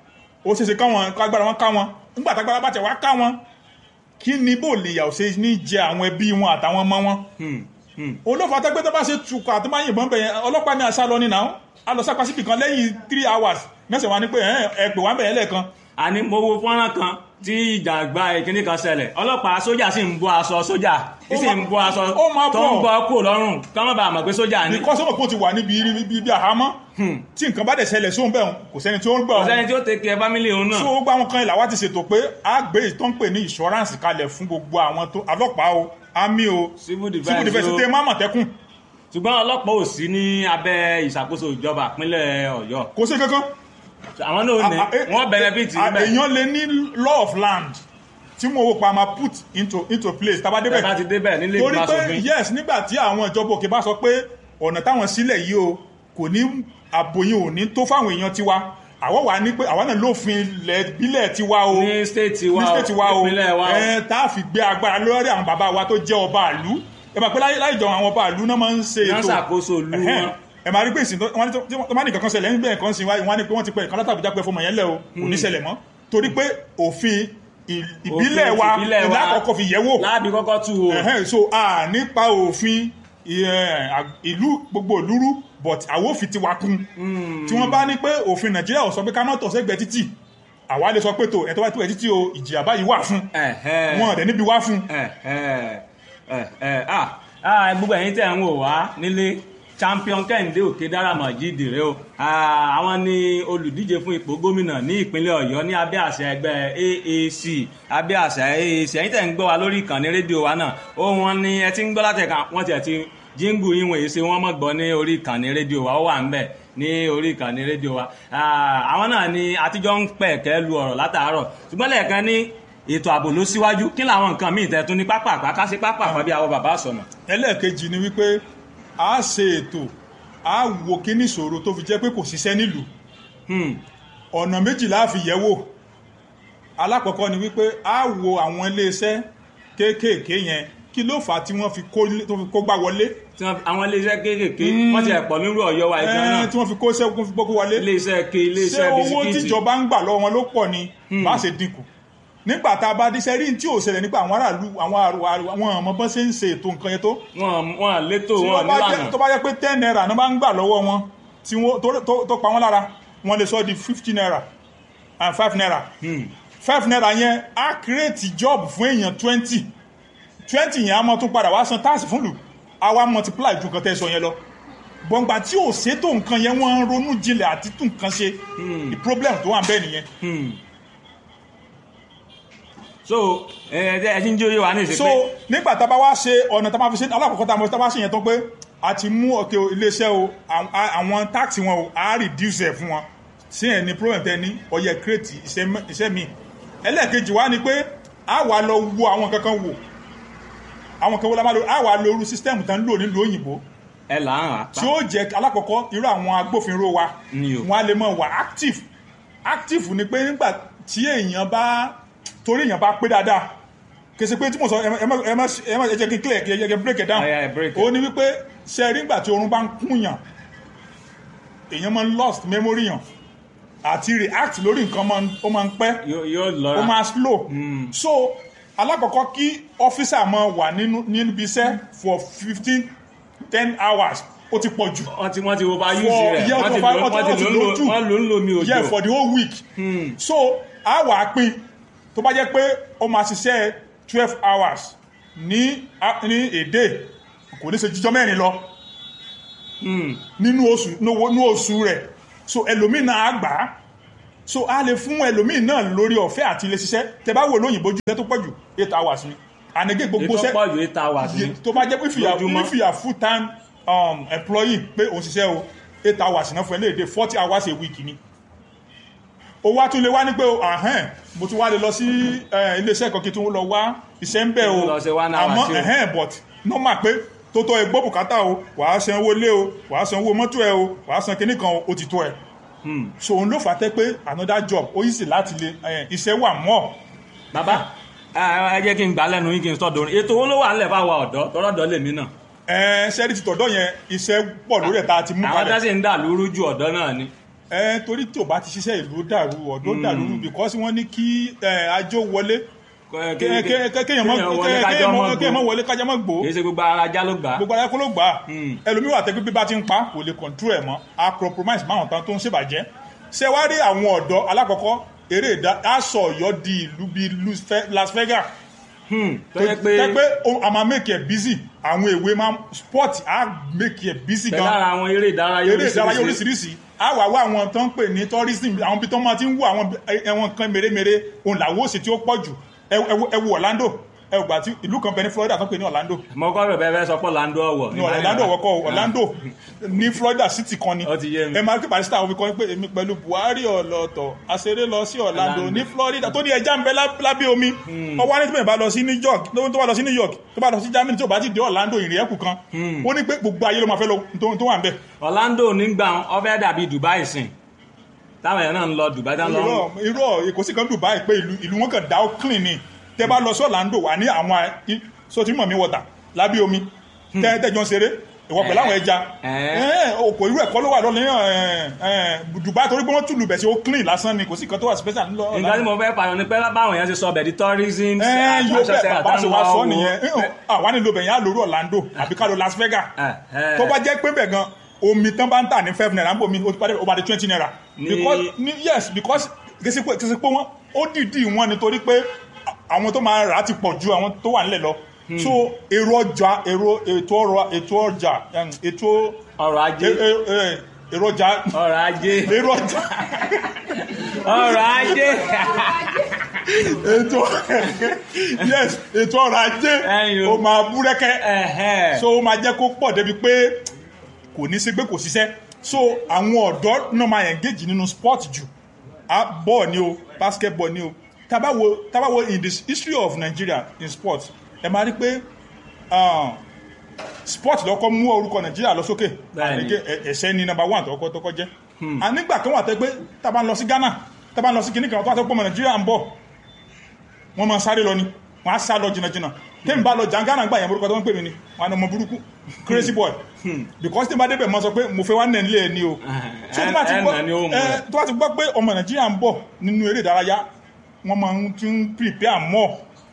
ó ṣeéṣe káwọn kágbára wọn ká wọn nígbà tágbára bá tẹ̀ wá ká wọn kí ni bó lè yà ò ṣe ní jẹ àwọn ẹbí wọn àtàwọn ọmọ wọn Hmm. Hmm. olófà tẹ́gbẹ́ tó bá ṣe tukọ̀ àti máa yìnbọn bẹ̀yẹn ọlọ́pàá ní àṣà lọ ní náà a lọ sápá síbì kan lẹ́yìn three hours mẹ́sàn-án wá ní pé ẹ̀ ẹ̀ pè wá bẹ̀yẹn lẹ́ẹ̀kan àní mo wo fọ́nrán kan tí ìjàgbá ìkíní kan ṣẹlẹ̀ ọlọ́pàá sójà sì ń bọ́ aṣọ sójà Ó sì máa- ń bọ́ aṣọ ó máa tó ń bọ̀. bọ́ kúrò lọ́rùn ká má bàa mọ̀ pé sójà ni. ní kọ́sọ́mọ̀ kó ti wà níbi ibi ibi àhámọ́ tí nǹkan bá dẹ̀ ṣẹlẹ̀ sóhun bẹ́ẹ̀ kò sẹ́ni tí ó ń gbà kò wọn sẹ́ni tí ó tẹ̀kẹ́ fámílì òun náà. so gbogbo àwọn kan ìlà wa ti ṣètò pé a gbé ìtọ́ ń pè ní insurance kalẹ̀ fún gbogbo àwọn tó ọlọ́pàá o army o Civil defense civil defense o. tẹ má mọ̀tẹ́kùn ṣùgbọ́n ọlọ́pàá ò sí ní abẹ́ ìṣàkóso ìjọba ìpínlẹ̀ ọ̀yọ́ kò sí kankan àwọn náà ní A- a- wọ́n benefit a- níbẹ̀ èèyàn lè ní law of land tí mo wò pa máa put into into place tá a bá tẹ́ bá débẹ̀ ti débẹ̀ nílé torí ìgbìmọ̀ pé aṣòfin yes nígbà tí àwọn ìjọba òkè bá sọ pé ọ̀nà táwọn sílẹ̀ yìí o kò ní àbòyìn ò ní tó fáwọn èèyàn tiwa àwọn wà ní pé àwọn náà lófin ilẹ̀ ìbílẹ̀ tiwa o ní stéètì wa ní state wa o ìpínlẹ̀ wa o. ẹ tá a fi gbé agbára lórí àwọn bàbá wa tó jẹ́ ọba ìlú ẹ máa pé láyé láyé jọ àwọn ọba ìlú náà máa ń ṣe Wọ́n ètò ṣàkóso ìlú Ẹhẹ́n. wọn. ẹ máa rí pé ìsìn tó wọ́n ní tó- tí wọ́n bá ní kankan ṣẹlẹ̀ níbẹ̀ nǹkan sí wáyé wọ́n á ní pé wọ́n ti pẹ́ ìkan látàbí jápẹ́ fọmọ yẹn lẹ̀ o kò ní ṣẹlẹ̀ mọ́ torí pé òfin ì- ìbílẹ̀ Òfin wa ìbílẹ̀ wa ìlà àkọ́kọ́ fi yẹ̀ wò láàbí kọ́kọ́ tú o Ẹhẹ́n, so a nípa òfin ẹ, à- ìlú gbogbo ìlúrú but àwọn òfin ti wa kún tí wọ́n bá ní pé òfin nàìjíríà ò sọ pé ká má tọ̀ sẹ́gbẹ̀ẹ́ títì àwa lè sọ pé tó ẹ̀ tó bá tó ẹ̀ títì o ìjìyà báyìí wà fún Ẹ̀hẹ́n. wọn ọ̀dẹ̀ níbi wá fún Ẹ̀hẹ́n. Ẹ̀hẹ́n. Ah, ah, gbogbo ẹ̀yin tẹ̀ ń wò wá nílé champion kẹ́hìndé òkè dáramọ̀ jíde rẹ o Ah, àwọn ni olùdíje fún ipò gómìnà ní ìpínlẹ̀ ọ̀yọ́ ní abẹ́ àṣẹ ẹgbẹ́ AAC abẹ́ àṣẹ AAC ẹ̀yin tẹ̀ ń gbọ́ wa lórí ìkànnì rédíò wa náà ó wọn ni ẹ ti ń gbọ́ látẹ̀ka wọ́n tiẹ̀ ti jíǹgù yín wọ̀nyí ṣe wọ́n mọ̀ gbọ́ ní orí ìkànnì rédíò wa ó wà ń bẹ̀ ní orí ìkànnì rédíò wa Ah, àwọn náà ni àtijọ́ ń pẹ̀kẹ́ lu ọ̀rọ̀ látàárọ̀ ṣùgbọ́n lẹ́ẹ̀kan ní ètò ààbò ló síwájú kí làwọn nǹkan míì tẹ̀ tún ní pápá àpáká sí pápá àpá bí àwọn bàbá sọ̀nà. ẹlẹ́ẹ̀kejì ni wípé a ṣe ètò a wo kíní ìṣòro tó fi jẹ́ pé kò ṣiṣẹ́ nílùú Hmm. ọ̀nà méjìlá fi yẹ̀ wò alákọ̀ọ́kọ́ ni wípé a wo àwọn iléeṣẹ́ kéékèèké yẹn kí ló fà á tí wọ́n fi kó tó fi kó gbá wọlé tí wọ́n àwọn iléeṣẹ́ kéékèèké wọ́n ti ẹ̀pọ̀ nírú ọ̀yọ́ wa ìgbà náà Ẹ́ẹ́, tí wọ́n fi kó sẹ́kún fi gbókó wọlé iléeṣẹ́ ke ṣé iléeṣẹ́ owó bisikíìtì tíjọba ń gbà lọ́wọ́ wọn ló pọ̀ ni bá ṣe dínkù nígbà tá a bá díṣẹ́ rí tí ò ṣẹlẹ̀ nípa àwọn aráàlú àwọn àrò- àwọn ọmọ bọ́n ṣe ń ṣe ètò nǹkan yẹn tó wọn wọn létò tí wọn wọ́n bá nílànà jẹ́- tó bá jẹ́ pé ten naira ni wọ́n bá ń gbà lọ́wọ́ wọn tí wọ́n tó- tó- tó pa wọ́n lára wọ́n lè sọ di fifty naira and five naira five naira yẹn á create job fún èèyàn twenty twenty yẹn á mọ tún padà wá san tax fún lù á wá multiply ju nǹkan tẹ́ sọ yẹn lọ gbọ̀ngbà tí ò ṣètò nǹkan yẹn wọ́n ń ronú jinlẹ̀ àti tún nǹkan ṣe the problem tó wà ń bẹ́ẹ̀ nìyẹn so ẹ ẹ ti ń jó yé wa ní ìsìn so pé nígbà tá a bá wá ṣe ọ̀nà tá a máa fi ṣe alákọ̀ọ́kọ́ tá a máa tá a bá ṣe yẹn tán pé a ti mú ọ̀kẹ́ iléeṣẹ́ o àwọn- àwọn táàkì wọn o a reduce ẹ̀ fún wọn sí ẹ̀ ní problem tẹ ní ọyẹ create iṣẹ́ mẹ́- iṣẹ́ mi ẹlẹ́ẹ̀kejì wá ni pé a wà lọ wo àwọn kankan wò àwọn kan wo la máa lo a wà lo irú system tán lò nílùú òyìnbó ẹ là ń rà pa tí ó jẹ́ alákọ̀ọ́kọ́ irú àwọn agbófinró wa Ni o. wọn a lè mọ̀ wà active active ni pé nígbà tí èèyàn bá torí èèyàn bá pé dáadáa kèsì pé tí mo sọ ẹ má- ẹ má ẹ má ẹ má ẹ jẹ́ kí n clear kí ẹ jẹ́ kí n break it down Oh, yeah, break it. ó ní wípé ṣe rí nígbà tí oorun bá ń kúnyàn èèyàn máa ń lost memory yàn àti react lórí nǹkan máa ń- ó máa ń pẹ́ yóò yóò ó lọ́ra máa slow so alákọ̀ọ́kọ́ kí ọ́fíìsà máa wà nínú níbi iṣẹ́ for fifteen ten hours ó ti pọ̀ jù wọ́n ti wọ́n ti wo bá for yúùsì rẹ̀ yeah wọ́n ti for lò five wọ́n ti lò ń lò wọ́n lò ń lò mí òjò yeah for the whole week so a wà á pín tó bá jẹ́ pé ó máa ṣiṣẹ́ twelve hours ní a- ní èdè kò ní ṣe jíjọ́ mẹ́rin lọ nínú oṣù nínú oṣù rẹ̀ so ẹlòmíì náà á gbà á so a lè fún ẹlòmíì náà lórí ọ̀fẹ́ àti ilé ṣiṣẹ́ tẹ bá wò lóyìnbó ju iṣẹ́ tó pọ̀ jù eight hours ni ànégé gbogbo ètò iṣẹ́ pọ̀ ju eight hours ni Ye- tó bá jẹ́ pé if you are lójúmọ́. if you are full time um, employee pé òun ṣiṣẹ́ o eight hours náà fún ẹ léde forty hours a week ni o wá tún lè wá ní pé o ahẹ́n mo tún wá lè lọ sí eh, iléeṣẹ́ kan kí tún lọ wá iṣẹ́ ń bẹ̀ o Lọ ṣe one hour àmọ́ sí o. ẹ̀hẹ́n but normal pé tó tọ́ ẹgbọ́ bùkátà o wàá san owó lé o wàá san owó mọ́tò ẹ o wàá san kinní kan o ó ti tó ẹ so òun ló fà á tẹ́ pé another job ó yìí sì láti lè eh, iṣẹ́ wà mọ́ bàbá ẹ ẹ jẹ́ kí n gbà lẹ́nu yín kí n sọ dorin ètò owó ló wà nílẹ̀ fáwọn ọ̀dọ́ tọ́lọ́dọ̀ lèmi náà ẹ ṣẹ́rí ti tọ̀dọ̀ yẹn iṣẹ́ pọ̀ lórí ẹ̀ tá a ti mú àwọn kalẹ̀ tẹ́sí ń dà lóru ju ọ̀dọ́ náà ni ẹ torí tí o bá ti ṣiṣẹ́ ìlú dàrú ọ̀dọ́ dàrú because wọ́n ní kí ẹ, ajó wọlé Kẹ- Ké- kẹ- ké- ké- kéèyàn mọ́ kéèyàn wọlé ké- kájọ́ kéèyàn mọ́ mọ́- kéèyàn gbó. mọ́ wọlé kájá mọ́ gbó kì í ṣe gbogbo ara já ló gbà á gbogbo ayé kó ló gbà á Hmm. ẹlòmíì wà tẹ́gbẹ́ bí bá ti ń pa kò lè control ẹ̀ mọ́ a compromise máwọn tán tó ń ṣèbàjẹ́ ṣé wá rí àwọn ọ̀dọ́ alákọ̀ọ́kọ́ eré ìdá aṣọ ọ̀yọ́ di ìlú bíi Lu- Fe- Las Vegas Hmm, tó yẹ pé tẹ́ pé o- a máa make it busy àwọn èwe máa sport á make it busy pẹ̀lú gan ara àwọn eré ìdárayá eré ìdárayá oríṣiríṣi a wà wá àwọn tó ń pè ní tourism àwọn ibi tó máa ti ń wo àwọn ẹwọn kan mèremère òun làwọn òsì tí ó pọ̀ jù ẹ wo- ẹ wo Orlando ẹ gbà tí ìlú kan bẹ ní Florida tó ń pè ní Orlando mo kọ́ rẹ̀ bẹ́ẹ̀ sọ pé Orlando ọ̀wọ̀ ní Orlando wọ́kọ̀ Orlando ní Florida city kan ni Ó ti yé mi. ẹ máa kí barista àwọn fi kọ́ pé èmi pẹ̀lú Buhari ọ̀lọ́tọ̀ àṣeré lọ sí Orlando Orlando. ní Florida tó ní ẹja ń bẹ lá- lábẹ́ omi ọwọ́ á ní tó bá lọ sí New York tó bá lọ sí New York tó bá lọ sí Germany tó bá ti dé Orlando ìrìn ẹ̀kú kan ó ní pé gbogbo ayé ló máa fẹ́ lọ tó tó wà ń bẹ̀ Orlando nígbà ó fẹ́ dàbí Dubai sìn táwọn èèyàn náà ń lọ Dubai táwọn lọ irọ́ irọ́ èkó sí kan Dubai pé ìlú ìlú wọn kàn dá ó clean ni tẹ bá lọ sí Orlando wà ní àwọn i- so tí mọ̀ mi wọ̀tà lábẹ́ omi tẹ́ tẹ́jọ́ ń ṣeré ìwọ pẹ̀lú àwọn ẹja Eh. òkò irú ẹ̀kọ́ ló wà lọ́lẹ́ Dubai torí pé wọ́n tùlù bẹ̀ sí ó clean lásán ni kò sí kan tó wà special ńlọ nǹkan tí mo fẹ́ pààyàn ni pé báwọn èèyàn ti sọ bẹ̀ di tourism ẹ yóò attraction bẹ̀ center bàbá ṣe wá táwọn sọ wá nìyẹn wo. àwa nílò bẹ̀yẹn á lórí Orlando àbí ká lọ Las Vegas Eh, eh. tó bá jẹ́ pé bẹ̀ gan omi tán bá ń tà ní five naira ń bò mí ó ti padà ó bá di twenty naira. Ní- because ní yes because kìsì pé kìsì pé wọ́n ó dìídì wọn nítorí pé àwọn tó máa rà á ti pọ̀ ju àwọn tó wà nílẹ̀ lọ. so èrò ọjà èrò ètò ọrọ̀ ètò ọjà em, ètò ọrọ̀ ajé e- e- e- èrò ọjà ọrọ̀ ajé èrò ọjà ọrọ̀ ajé ètò yes ètò ọrọ̀ ajé Ẹ̀yin o. ó máa búrẹ́kẹ́ Ẹ̀hẹ́. so ó máa jẹ́ kó pọ̀ débi pé kò ní sí pé kò ṣiṣẹ́ so àwọn ọ̀dọ́ náà máa engage nínú sport jù Ah, ball ni o basketball ni o tabawo tabawo in the history of Nigeria in sport ẹ máa rí pé ah, sport lọ́kọ́ mú orúkọ Nigeria lọ sókè Bẹ́ẹ̀ni. Àníkè, ẹ- ẹ̀ṣẹ́ ni number one tọkọ tọkọ jẹ́ a nígbà kan wà tẹ́ pé taba ń lọ sí Ghana taba ń lọ sí kìnnìkan tó wà tó pọ̀ mọ́ Nigeria ń bọ̀ wọ́n máa sáré lọ ni wọ́n á sá lọ jìnnàjìnnà tẹ́mi bá lọ jàǹgánà gbà yẹn orúkọ tó ń pè mí ni wọ́n á ní ọmọ burúkú crazy boy because tẹ́mi bá débẹ̀ mọ́ sọ pé mo fẹ́ wá nẹ̀ nílé ẹ̀ ni o so tó bá ti ẹ̀ gbọ́ nà ni ó mú ẹ, ẹ. tó bá ti gbọ́ pé ọmọ nàìjíríà ń bọ̀ nínú eré ìdárayá wọ́n máa ń ti ń prepare more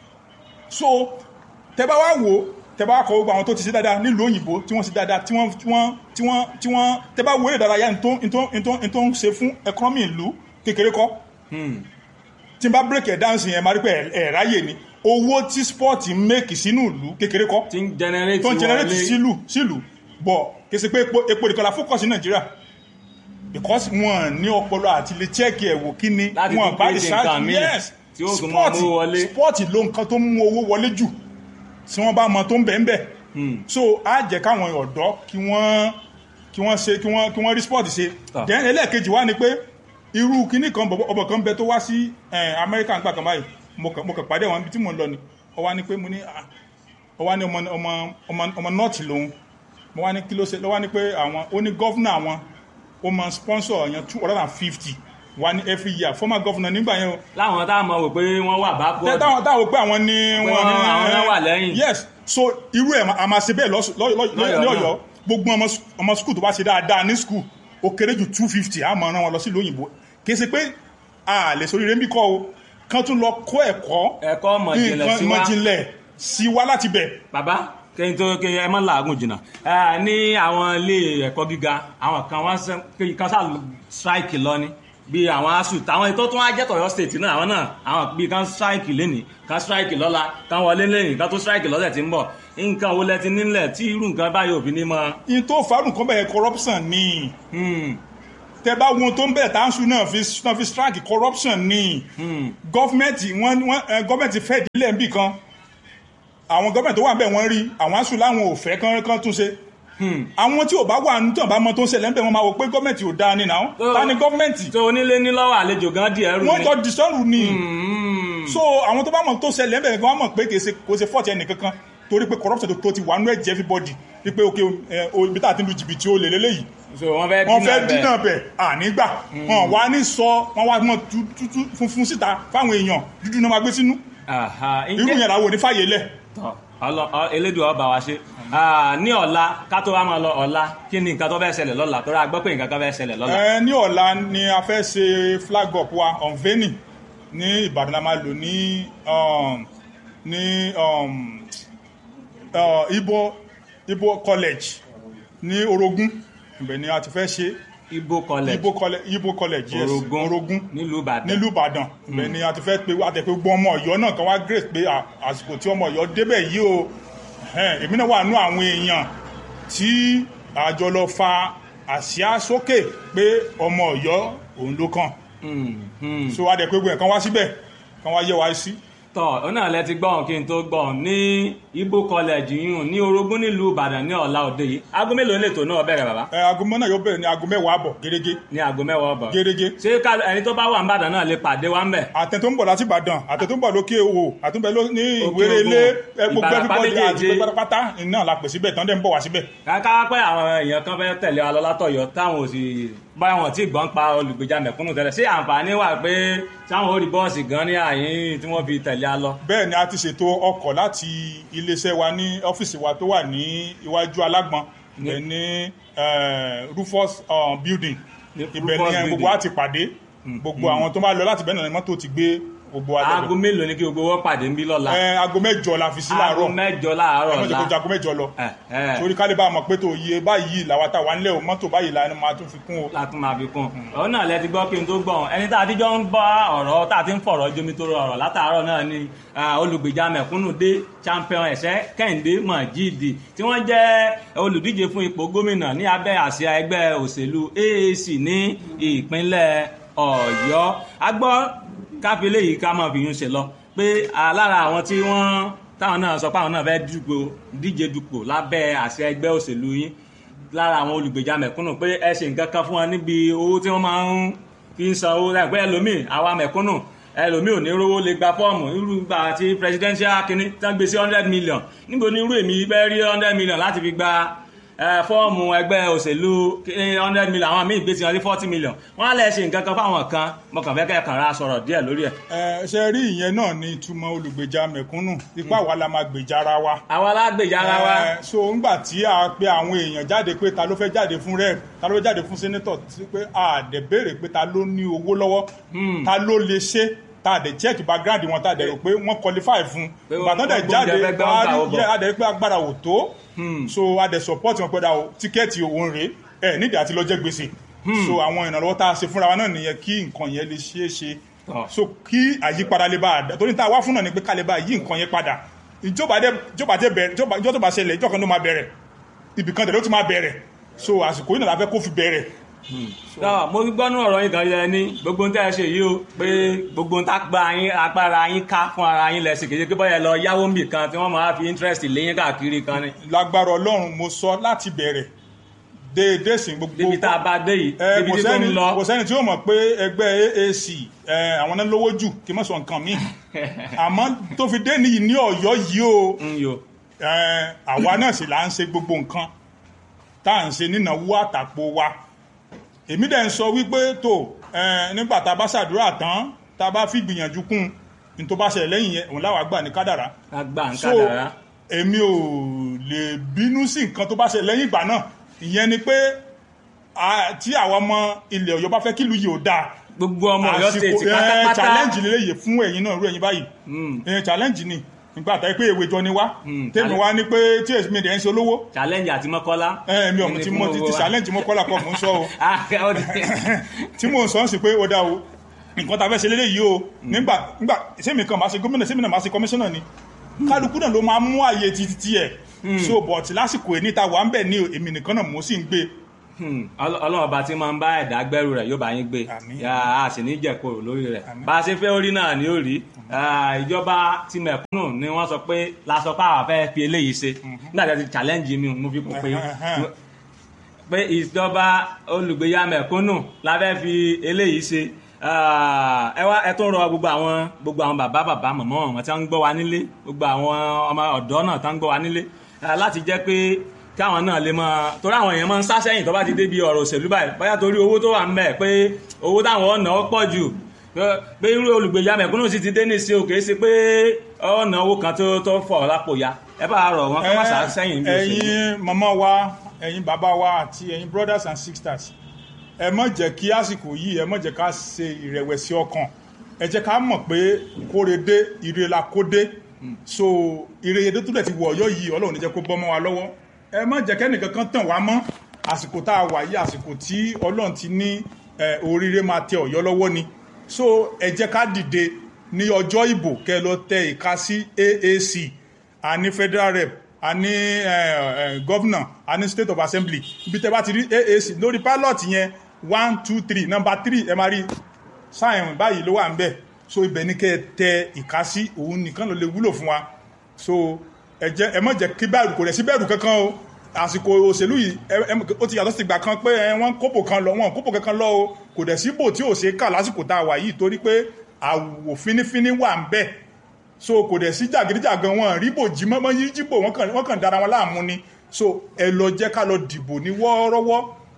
so tẹ́ bá wá wò ó tẹ́ bá kọ gbogbo àwọn tó ti ṣe dáadáa nílùú òyìnbó tí wọ́n ṣe dáadáa tí wọ́n tí wọ́n tí wọ́n tí wọ́n tẹ́ bá wo eré ìdárayá ní tó ní tó ní tó ní tó ń ṣe fún economy ìlú kékeré kọ́ tí n bá break ẹ̀ down sí yẹn máa rí pé ẹ̀ ẹ̀ ráyè ni owó tí sport ń make sínú ìlú kékeré kọ́ tí ń generate tó ń generate wọlé. sílù sílù bọ̀ kì í ṣe pé epo epo nìkan la focus ní nàìjíríà because wọn ní ọpọlọ àti lè check ẹ̀ wò kí ni Láti wọn tún bá create nǹkan míì yes tí ó tún mọ owó wọlé. sport ló nǹkan tó mú owó wọlé jù tí wọ́n bá mọ tó ń bẹ̀ ń bẹ̀ so á jẹ́ káwọn ọ̀dọ́ kí wọ́n kí wọ́n ṣe kí wọ́n kí wọ́n rí sport ṣe Ah. then ẹlẹ́ẹ̀kejì wá ni pé irú kíní kan bọ̀bọ̀ ọbọ̀ kan bẹ tó wá sí eh, Amẹ́ríkà nígbà kan báyìí mo kàn mo kàn pàdé àwọn ibi tí mò ń lọ ni ó wá ní pé mo ní ah, ó wá ní ọmọ ọmọ ọmọ ọmọ nọ́ọ̀tì lòun mo wá ní kí ló ṣe ló wá ní pé àwọn ó ní gọ́fúnà àwọn ó máa sponsor yẹn two hundred and fifty wá ní every year former governor nígbà yẹn o láwọn táwọn mọ̀ wò pé wọ́n wà bá tẹ bọ́ọ̀dù táwọn táwọn pé àwọn ní wọ́n- àwọn náà wà lẹ́yìn. yes so irú ẹ̀ a máa ṣe bẹ́ẹ̀ lọ́sù- lọ́- lọ́- Lọ́yọ̀ọ́ ní náà. ọ̀yọ́ gbogbo ọmọ s- ọmọ skul tó bá ṣe dáadáa ní skul ó kéré ju two fifty a máa rán wọn lọ sí ìlú òyìnbó kì í ṣe pé a lè sórí rẹ́ńbí kọ́ o kán tún lọ kó ẹ̀kọ́ ẹ̀kọ́ mọ̀jìnlẹ̀ nǹkan sí wa mọ̀jìnlẹ̀ sí wa láti bẹ̀ bàbá kẹ́yìn tó kẹ́yìn ẹ má làágùn jìnnà Eh, ní àwọn ilé ẹ̀kọ́ gíga àwọn kan wọ́n sẹ́ kẹ́yìn kan sáà strike lọ ni bí àwọn asu táwọn ètò tó wá jẹ́ tọ̀yọ́ state náà àwọn náà àwọn bíi kan strike lẹ́nìí kan strike lọ́la kan wọlé lẹ́nìí kan tó strike lọ́sẹ̀ tí ń bọ̀ nǹkan wo lẹ ti nílẹ̀ tí irú nǹkan báyìí òfin ní mọ́. in tó fàánù kan bẹ̀rẹ̀ corruption ni tẹ bá wọn tó ń bẹ̀rẹ̀ táǹsù náà fi náà fi strike corruption ni gọ́fìmẹ̀ntì wọn wọn gọ́fìmẹ̀ntì fẹ́ ìdílé ń bì kan àwọn gọ́fìmẹ̀ntì tó wà bẹ́ẹ̀ wọ́n rí àwọn aṣù láwọn ò fẹ́ kán kán tún ṣe àwọn tí ò bá wà ní tí ò bá mọ tó ń ṣẹlẹ̀ ń bẹ̀ wọ́n máa wò pé gọ́fìmẹ̀ntì ò dáa ni náà ta ni gọ́fìmẹ̀ntì tó onílé ní lọ́wọ́ àlejò gan díẹ̀ rú wọ́n ni. jọ dìsọ́rù ni so àwọn tó bá mọ̀ tó ṣẹlẹ̀ ń bẹ̀ wọ́n mọ̀ pé kì í ṣe kò ṣe fọ́ọ̀tì ẹnìkankan torí pé corruption tó ti wà nú ẹ̀jẹ̀ everybody wípé ok ẹ, o, ibi tá a ti lu jìbìtì ó lè lélẹ́yìí so wọ́n fẹ́ wọ́n fẹ́ bẹ̀. dínà bẹ̀ ànígbà wọn wá ní sọ wọn wá mọ tútú funfun síta fáwọn èèyàn dúdú náà máa gbé sínú Àhà, irú ǹjẹ́- yẹn làwọn ò ní fàyè lẹ̀ Tọ́, ọlọ- ọ- elédùn ọba wa ṣe Ah, ní ọ̀la ká tó wá máa lọ ọ̀la kí ni nǹkan tó fẹ́ ṣẹlẹ̀ lọ́la tó rà gbọ́ pé nǹkan kan fẹ́ ṣẹlẹ̀ lọ́la. ẹ ní ọ̀la ni a fẹ́ ṣe flag up wa unveiling ní Ìbàdàn la máa lò ní um, ní um, uh, Ibo Ibo college ní Orogún ibẹ̀ ni a ti fẹ́ ṣe Ibo college Ibo college Ibo college yes Orogún Orogún nílùú Ìbàdàn. nílùú Ìbàdàn ibẹ̀ ni a ti fẹ́ pe àtẹ̀pé gbogbo ọmọ Ọ̀yọ́ náà kan wá grace pé à- àsìkò tí ọmọ Ọ̀yọ́ débẹ̀ yìí o ẹ̀hẹ́n, èmi náà wà nú àwọn èèyàn tí àjọ lọ fa àsíá sókè pé ọmọ Ọ̀yọ́ òun ló kàn Hmm, hmm. so adẹ̀ pé gbogbo ẹ̀ kan wá síbẹ̀ kan wá yẹ wá sí tọ́ ọ náà lẹ ti gbọ́n kí n tó gbọ́n ní Ibo college yìí ní Orogún nílùú Ìbàdàn ní ọ̀la òde yìí aago mélòó lè tó náà bẹ̀rẹ̀ bàbá ẹ aago mọ́ náà yóò bẹ̀rẹ̀ ní aago mẹ́wàá àbọ̀ gẹ́gẹ́ ní aago mẹ́wàá ọ̀bọ̀ gẹ́gẹ́ ṣé ká ẹni tó bá wà ní Ìbàdàn náà lè pàdé wa ń bẹ̀. àtẹ tó ń bọ̀ láti Ìbàdàn àtẹ tó ń bọ̀ lókè òwò àtúnbẹ̀ ló- ní Òkè ìwéré Ògùn, ilé ẹ, gbogbo Ìbàràpá everybody àti méjèèjì. gbogbo pátápátá iná la pè síbẹ̀ tán dẹ̀ ń bọ̀ wá síbẹ̀ káká pé àwọn èèyàn kan fẹ́ tẹ̀lé wa lọ látọ̀yọ́ táwọn ò sì báyọ̀ wọn tí gbọ́n pa olùgbèjà mẹ̀kúnnù tẹ́lẹ̀ ṣé àǹfààní wà pé táwọn ò rí bọ́ọ̀sì gan ní àyín tí wọ́n fi tẹ̀lé a lọ. bẹ́ẹ̀ ni a ti ṣètò ọkọ̀ láti iléeṣẹ́ wa ní ọ́fíìsì wa tó wà ní iwájú alágbọ̀n ibẹ̀ ní eh, Rufus uh, building Ní ibẹ̀ Rufus ni eh, gbogbo building. wa ti pàdé gbogbo àwọn tó bá lọ láti bẹ́ẹ̀ náà ni mọ́tò ti gbé gbogbo wa aago lọ́bẹ̀ mélòó ni kí gbogbo wọn pàdé ń bí lọ́la. Eh, aago mẹ́jọ la fi sí aago láàárọ̀ mẹ́jọ láàárọ̀ ẹ mọ́tò kọjá la. aago mẹ́jọ lọ ẹ ẹ torí ká lè bá a mọ̀ pé tó yẹ báyìí làwa tá wà nílẹ̀ o mọ́tò báyìí la ni máa tún fi kún o látún máa fi kún ọ̀rọ̀ náà lẹ ti gbọ́ kí n tó gbọ́n ẹni tá a ti jọ ń bá ọ̀rọ̀ tá a ti ń fọ̀rọ̀ jomi tó rọrọ̀ látàárọ̀ náà ni ah, olùgbèjà mẹ̀kúnnù dé champion ẹ̀sẹ̀ kẹ́hìndé mọ̀jídì tí wọ́n jẹ́ olùdíje fún ipò gómìnà ní abẹ́ àsíá ẹgbẹ́ òṣèlú AAC ní ìpínlẹ̀ Ọ̀yọ́ a gbọ́ káfílẹ̀ yìí ká máa fi yún ṣe lọ pé ah, lára àwọn tí wọ́n táwọn náà sọ pé àwọn náà fẹ́ dùgbò díje dupò lábẹ́ àsíá ẹgbẹ́ òṣèlú yín lára àwọn olùgbèjà mẹ̀kúnnù pé ẹ ṣe nǹkan kan fún wọn níbi owó tí wọ́n máa ń fi ń san owó láì pé ẹlòmíì àwa mẹ̀kúnnù ẹlòmíì ò ní rówó lè gba fọ́ọ̀mù irú gbà tí presidential kínní tán gbé sí hundred million níbo ni irú èmi bẹ́ẹ̀ rí hundred million láti fi gba ẹ, fọ́ọ̀mù ẹgbẹ́ òṣèlú hundred million àwọn míì gbé sí wọn sí forty million wọ́n á lẹ̀ ṣe nǹkan kan fáwọn kan mo kàn fẹ́ kẹ́ kàn ra sọ̀rọ̀ díẹ̀ lórí ẹ̀. ẹ ṣe rí ìyẹn náà ní ìtumọ̀ olùgbèjà mẹ̀kúnnù ipá wa la máa gbèjà ara wa àwa alágbèjà ara wa Eh, so ńgbà tí a pe àwọn èèyàn jáde pé ta ló fẹ́ jáde fún rep ta ló fẹ́ jáde fún senator tí pé a dẹ̀ béèrè pé ta ló ní owó lọ́wọ́ ta ló lè ṣe ta dẹ̀ check background wọn ta dẹ̀ rò pé wọ́n qualify fún Pé ìgbà tán wọ́n dẹ̀ gbóúnjẹ jáde fẹ́ gbá wá wọn gbà rí wọ́n bọ̀. yẹ a dẹ̀ rí pé agbára ò tó so a dẹ̀ support wọn pé da o tíkẹ́ẹ̀tì òun rèé ẹ nídìí àti lọ jẹ gbèsè so àwọn ìrànlọ́wọ́ tá a ṣe fúnra wa náà nìyẹn kí nǹkan yẹn lè ṣeé ṣe Tọ́. so kí àyípadà lè bá a dá torí tá a wá fún náà ni pé ká lè bá a yí nǹkan yẹn padà ìjọba dé ìjọba dé bẹ̀rẹ̀ ìjọba ìjọ tó bá ṣẹlẹ̀ ìjọ kan ló máa bẹ̀rẹ̀ ibì kan tẹ̀lé ó ti máa bẹ̀rẹ̀ so àsìkò yìí náà la fẹ́ kó fi bẹ̀rẹ̀ tọ́ mo gbọ́ nú ọ̀rọ̀ yín kan yẹ ní gbogbo ń tẹ́ ẹ ṣe yìí o pé gbogbo ń tágbá yín agbára yín ká fún ara yín lẹ́sìn kejì pé bọ́yẹ lọ yáwó mbì kan tí wọ́n máa fi interest léyìn káàkiri kan ni lágbára ọlọ́run mo sọ láti bẹ̀rẹ̀ déédéé sìn gbogbo débi tá a bá dé yìí ẹ débi kò tí tó ń sẹ́ni lọ kò sẹ́ni tí yóò mọ̀ pé ẹgbẹ́ AAC ẹ àwọn náà lówó jù kí n má sọ nǹkan míì àmọ́ tó fi dé nìyí ní Ọ̀yọ́ yìí o ń yo ẹ àwa náà sì là ń ṣe gbogbo nǹkan tá à ń ṣe nínáwó àtàpò wa èmi dẹ̀ ń sọ wípé tó ẹ nígbà tá a bá ṣàdúrà tán tá a bá fi gbìyànjú kún ní tó bá ṣẹlẹ̀ lẹ́yìn yẹn òun láwa gbà ní kádàrá agbá ń so kádàrá èmi ò lè bínú sí nǹkan tó bá ṣẹlẹ̀ lẹ́yìn ìgbà náà ìyẹn ni pé a- tí àwọn ọmọ ilẹ̀ Ọ̀yọ́ bá fẹ́ kílùú yìí ò dáa gbogbo ọmọ Ọ̀yọ́ àsìkò state ẹ, pátápátá challenge lélẹ́yìí fún ẹ̀yin náà irú ẹ̀yin báyìí ẹ, challenge ni nígbà tá pé èwe jọ ni wá Hmm, tèmi alẹ́- wá ní pé tí èsì mi dẹ̀ ń ṣe olówó challenge àti mọ́kọ́lá. ẹ mi ọmọ tí mo ti ti challenge mo kọ́lá kọ́ mò ń sọ o Ah, ó ti- tí mò ń sọ ń sì pé ó dá o nǹkan tá a fẹ́ ṣe lélẹ́yìí o nígbà nígbà sẹ́mi kan máa ṣe gómìnà sẹ́mi náà máa ṣe kọmíṣánná ni kálukú náà ló máa mú àyè títí tiẹ̀ so but lásìkò èní ta wà ń bẹ̀ ní o èmi nìkan náà mo sì ń gbé Hmm, Ọlọ́- ọlọ́run ọba tí máa ń bá ẹ̀dá gbẹ́rù rẹ̀ yóò bá yín gbé Àmín. Yà á sì ní jẹ̀kọ̀rọ̀ lórí rẹ̀ bá a ṣe fẹ́ orí náà ni ó rí Ah, ìjọba ti mẹ̀kúnnù ni wọ́n sọ pé la sọ pé àwọn fẹ́ fi eléyìí ṣe nígbà tí a ti challenge mi mo fi kún pé Ẹhẹ́n. pé ìjọba olùgbéyà mẹ̀kúnnù la fẹ́ fi eléyìí ṣe Ah, ẹ wá ẹ tún rọ gbogbo àwọn gbogbo àwọn bàbá bàbá màmá wọn tí wọ́n ń gbọ́ wa nílé gbogbo àwọn ọmọ ọ̀dọ́ náà tí wọ́n ń gbọ́ wa nílé ah, láti jẹ́ pé káwọn náà lè máa torí àwọn èèyàn máa ń sá sẹ́yìn tó bá ti débi ọ̀rọ̀ òṣèlú báyìí báyà torí owó tó wà ń bẹ̀ pé owó táwọn ọ̀nà ó pọ̀ jù pé- pé irú olùgbèjà mẹ̀kúnnù sì ti dé ní ìsìn òkè sí pé ọ̀nà owó kan tó tó fọ̀ lápò ya ẹ bá rọ̀ wọn kọ́ má sá sẹ́yìn bí òṣèlú. ẹ̀yin màmá wa ẹ̀yin bàbá wa àti ẹ̀yin brothers and sisters ẹ má jẹ́ kí àsìkò yìí ẹ má jẹ́ ká ṣe ìrẹ̀wẹ̀sì ọkàn ẹ jẹ́ ká mọ̀ pé kórede ire la kó dé so ire yẹn tó dẹ̀ ti wọ̀ ọ̀yọ́ yìí ọlọ́run ní jẹ́ kó bọ́ mọ́ wa lọ́wọ́ ẹ má jẹ́ kẹ́nìkan kan tàn wá mọ́ àsìkò tá a wà yìí àsìkò tí ọlọ́run ti ní ẹ, oríire máa tẹ ọ̀yọ́ lọ́wọ́ ni so ẹ jẹ́ ká dìde ní ọjọ́ ìbò kẹ́ lọ tẹ ìka sí AAC a ní federal rep a ní governor a ní state of assembly ibi tẹ́ bá ti rí AAC lórí pilot yẹn one two three number three ẹ máa rí sáyẹn báyìí ló wà ń bẹ̀ so ibẹ̀ ní kẹ́ ẹ tẹ ìka sí òun nìkan ló lè wúlò fún wa so ẹ jẹ́ ẹ má jẹ́ kí bẹ̀rù kò rẹ̀ sí bẹ̀rù kankan o àsìkò òṣèlú yìí ẹ- ẹ- ó ti yàtọ̀ sí ìgbà kan pé ẹ, wọ́n kópò kan lọ wọ́n kópò kankan lọ o kò dẹ̀ síbò tí ò ṣe é kà lásìkò tá a wà yìí torí pé àwò fínífíní wà ń bẹ̀ so kò dẹ̀ sí jàgídíjàgan wọn rí bò jí mọ́mọ́ yí jíbò wọ́n kàn wọ́n kàn dára wọn láàmú ni so ẹ lọ jẹ́ ká lọ dìbò ní wọ́ọ́rọ́wọ́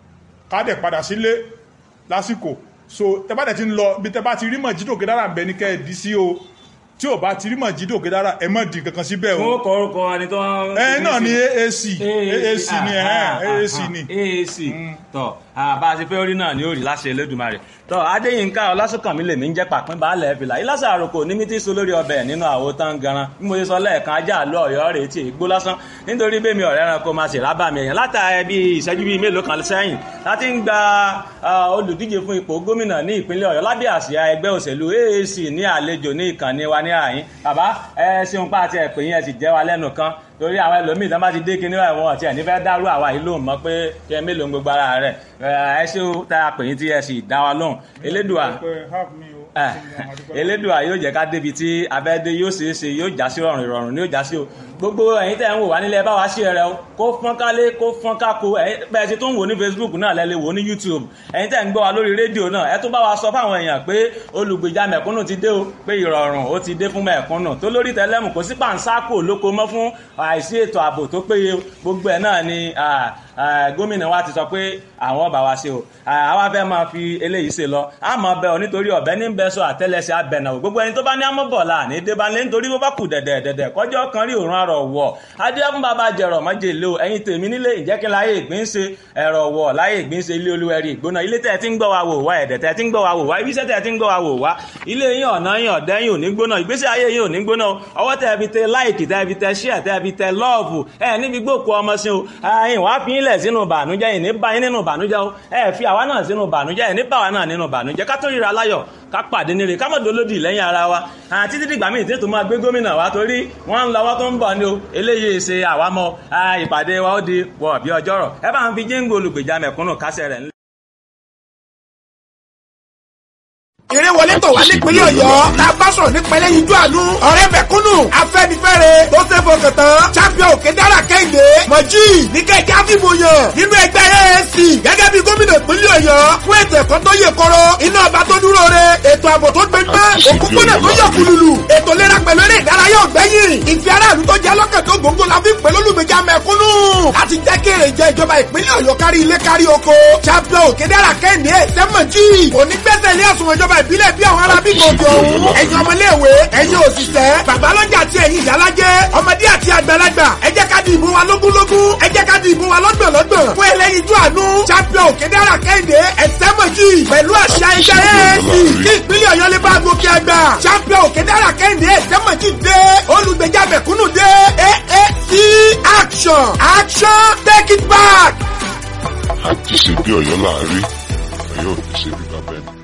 ká dẹ̀ padà sílé lásìkò so tẹ bá dẹ̀ ti ń lọ bí tẹ bá ti rí mọ̀jídò kédára ń bẹ ní kẹ́ ẹ dí sí o tí ò bá ti rí mọ̀jídò kédára ẹ mọ̀ di kankan síbẹ̀ o wọn kọ orúkọ ẹni tó ń. ẹ náà ni AAC AAC ni ẹ AAC ni AAC tọ bá a ti fẹ́ orí náà ni ó rí láṣẹ Elédùmarè tọ Adéyínká Ọlásùnkànmí lèmi ń jẹ́ pàpín baálẹ̀ fìlà ìlàsà àròkò ní mítí so lórí ọbẹ̀ nínú àwo tán garan bí mo ṣe sọ lẹ́ẹ̀kan ajá àlọ́ ọ̀yọ́ rèé tí ègbó lásán nítorí bẹ́ẹ̀ mi ọ̀rẹ́ ẹranko máa ṣe rábà mi èèyàn látàrí bí ìṣẹ́jú bíi mélòó kan sẹ́yìn láti ń gba ah, olùdíje fún ipò gómìnà ní ìpínlẹ̀ Ọ̀yọ́ lábẹ́ àsíá ẹgbẹ́ òṣèlú AAC ní àlejò ní ìkànnì wa ní àyín bàbá ẹ ṣeun pa àti ẹ̀pẹ́ yẹn ti jẹ́ wa lẹ́nu kan torí àwọn ẹlòmíì tán bá ti dé kinní ẹ̀wọ̀n ọ̀tí ẹ̀ nífẹ̀ẹ́ dárú àwa yìí lóhùn mọ́ pé kí ẹ mélòó ń gbogbo ara rẹ̀ ẹ ṣé o tá a pè yín tí ẹ sì dá wa lóhùn elédùà Pé help me o. ẹ, elédùà yóò jẹ́ ká débi tí abẹ́dé yóò ṣeé ṣe yóò já sí rọrùn ìrọ̀rùn ni yóò já sí o gbogbo ẹ̀yin tẹ́ ń wò wá nílẹ̀ bá wa ṣí ẹrẹ o kó fọ́n kálé kó fọ́n kákó ẹ̀yin bẹ́ẹ̀ ti tún wò ní Facebook náà lẹ́ lè wò ní YouTube ẹ̀yin tẹ́ ń gbọ́ wa lórí rédíò náà ẹ tún bá wa sọ fáwọn èèyàn pé olùgbèjà mẹ̀kúnnù ti dé o pé ìrọ̀rùn ó ti dé fún mẹ̀kúnnù tó lórí tẹlẹ́mù kò sí pàǹsákò lóko mọ́ fún àìsí ètò ààbò tó péye gbogbo ẹ̀ náà ni ah, ah, gómìnà wa ti sọ pé àwọn bá wa ṣe o Ah, àwa fẹ́ máa fi eléyìí ṣe lọ a máa bẹ ọ nítorí ọ̀bẹ ní bẹ sọ àtẹ́lẹsẹ̀ abẹnà o gbogbo ẹni tó bá ní amọbọlá ní débánlé nítorí bó bá kù dẹ̀dẹ̀ dẹ̀dẹ̀ kọjọ́ kan rí òórùn arọ̀ wọ̀ adéhùn bàbá jẹrọ mọ́jèlé o ẹ̀yin tèmi nílé ìjẹ́kí láyé ìgbín ṣe ẹ̀rọ wọ̀ láyé ìgbín ṣe ilé olúwẹ̀rí ìgbóná ilé tẹ̀ tí ń gbọ́ wa wò wá ẹ̀dẹ̀ tẹ̀ tí ń gbọ́ wa wò wá ibiṣẹ́ tẹ̀ tí ń gbọ́ wa wò wá ilé yín ọ̀nà yín ọ̀dẹ́ yín ò ní gbóná ìgbésí ayé yín ò ní gbóná o ọwọ́ tẹ̀ fi tẹ láìkì tẹ̀ fi tẹ ṣíà tẹ̀ fi tẹ lọ́ọ̀fù ẹ̀ níbi gbòkú ọmọ sí o ẹ̀yin wàá fi ilẹ̀ sínú bànújẹ́ yìí ní bá yín nínú bànújẹ́ o ẹ̀ fi àwa náà sínú bànújẹ́ yìí ní bá wa náà nínú bànújẹ́ ká tó ríra láyọ̀ ká pàdé níre ká mọ̀ dolódì lẹ́yìn ara wa àti títí dìgbà míì tí tó máa gbé gómìnà wa torí wọ́n ń lọ́wọ́ tó ń bọ̀ ni o eléyìí ṣe àwa mọ́ ìpàdé wa ó di wọ̀ bí ọjọ́rọ̀ ẹ bá ń fi jíǹgò olùgbèjà mẹ̀kúnnù kásẹ̀ rẹ̀ ńlẹ̀. eré wọlé tọ̀ wá nípínlẹ̀ ọ̀yọ́ la bá sọ̀rọ̀ nípínlẹ̀ yíjú àánú ọ̀rẹ́ mẹ̀kúnnù afẹ́nifẹ́re tó ṣe fọkàn tán champion òkè dára kẹ́hìndé mọ̀jì níkẹ́jẹ́ àfìmọ̀yàn nínú ẹgbẹ́ AAC gẹ́gẹ́ bí gómìnà ìpínlẹ̀ ọ̀yọ́ fún ètò ẹ̀kọ́ tó yè kọ́rọ́ iná ọba tó dúró re ètò ààbò tó gbẹgbẹ́ òkúpọ̀nà tó yọ kùlùlù ètò ìlera pẹ̀lú eré ìdárayá ọ̀gbẹ́yìn ìfẹ́ aráàlú tó jẹ́ lọ́kàn tó gbòǹgbò la fi ń pè lólùgbèjà mẹ̀kúnnù láti jẹ́ kí èrè jẹ ìjọba ìpínlẹ̀ ọ̀yọ́ kárí ilé kárí oko champion òkè dára kẹ́hìndé sẹ́mọ̀jì òní gbẹ́sẹ̀ ilé àsùnwọ̀n ìjọba ìbílẹ̀ bí àwọn ará bí gòkè òun ẹ̀yin ọmọléèwé ẹ̀yin òṣìṣẹ́ babalọ́jà àti ẹ̀yin ìyálájẹ́ ọmọdé àti àgbàlagbà ẹ jẹ́ ká di ìbò wa lógúnlógún ẹ jẹ́ ká di ìbò wa lọ́gbọ̀nlọ́gbọ̀n fún ẹlẹ́yinjú àánú champion òkèdèrà kẹ́hìndé ẹ̀sẹ́mọ̀jì pẹ̀lú àṣà ẹgbẹ́ AAC kí ìpínlẹ̀ ọ̀yọ́ lè bá gòkè àgbà champion òkèdèrà kẹ́hìndé ẹ̀sẹ́mọ̀jì dé olùgbèjà action take it back. àti ṣe bí ọ̀yọ́ láàárí ọ̀yọ́ ò ní ṣe bí bàbá ẹni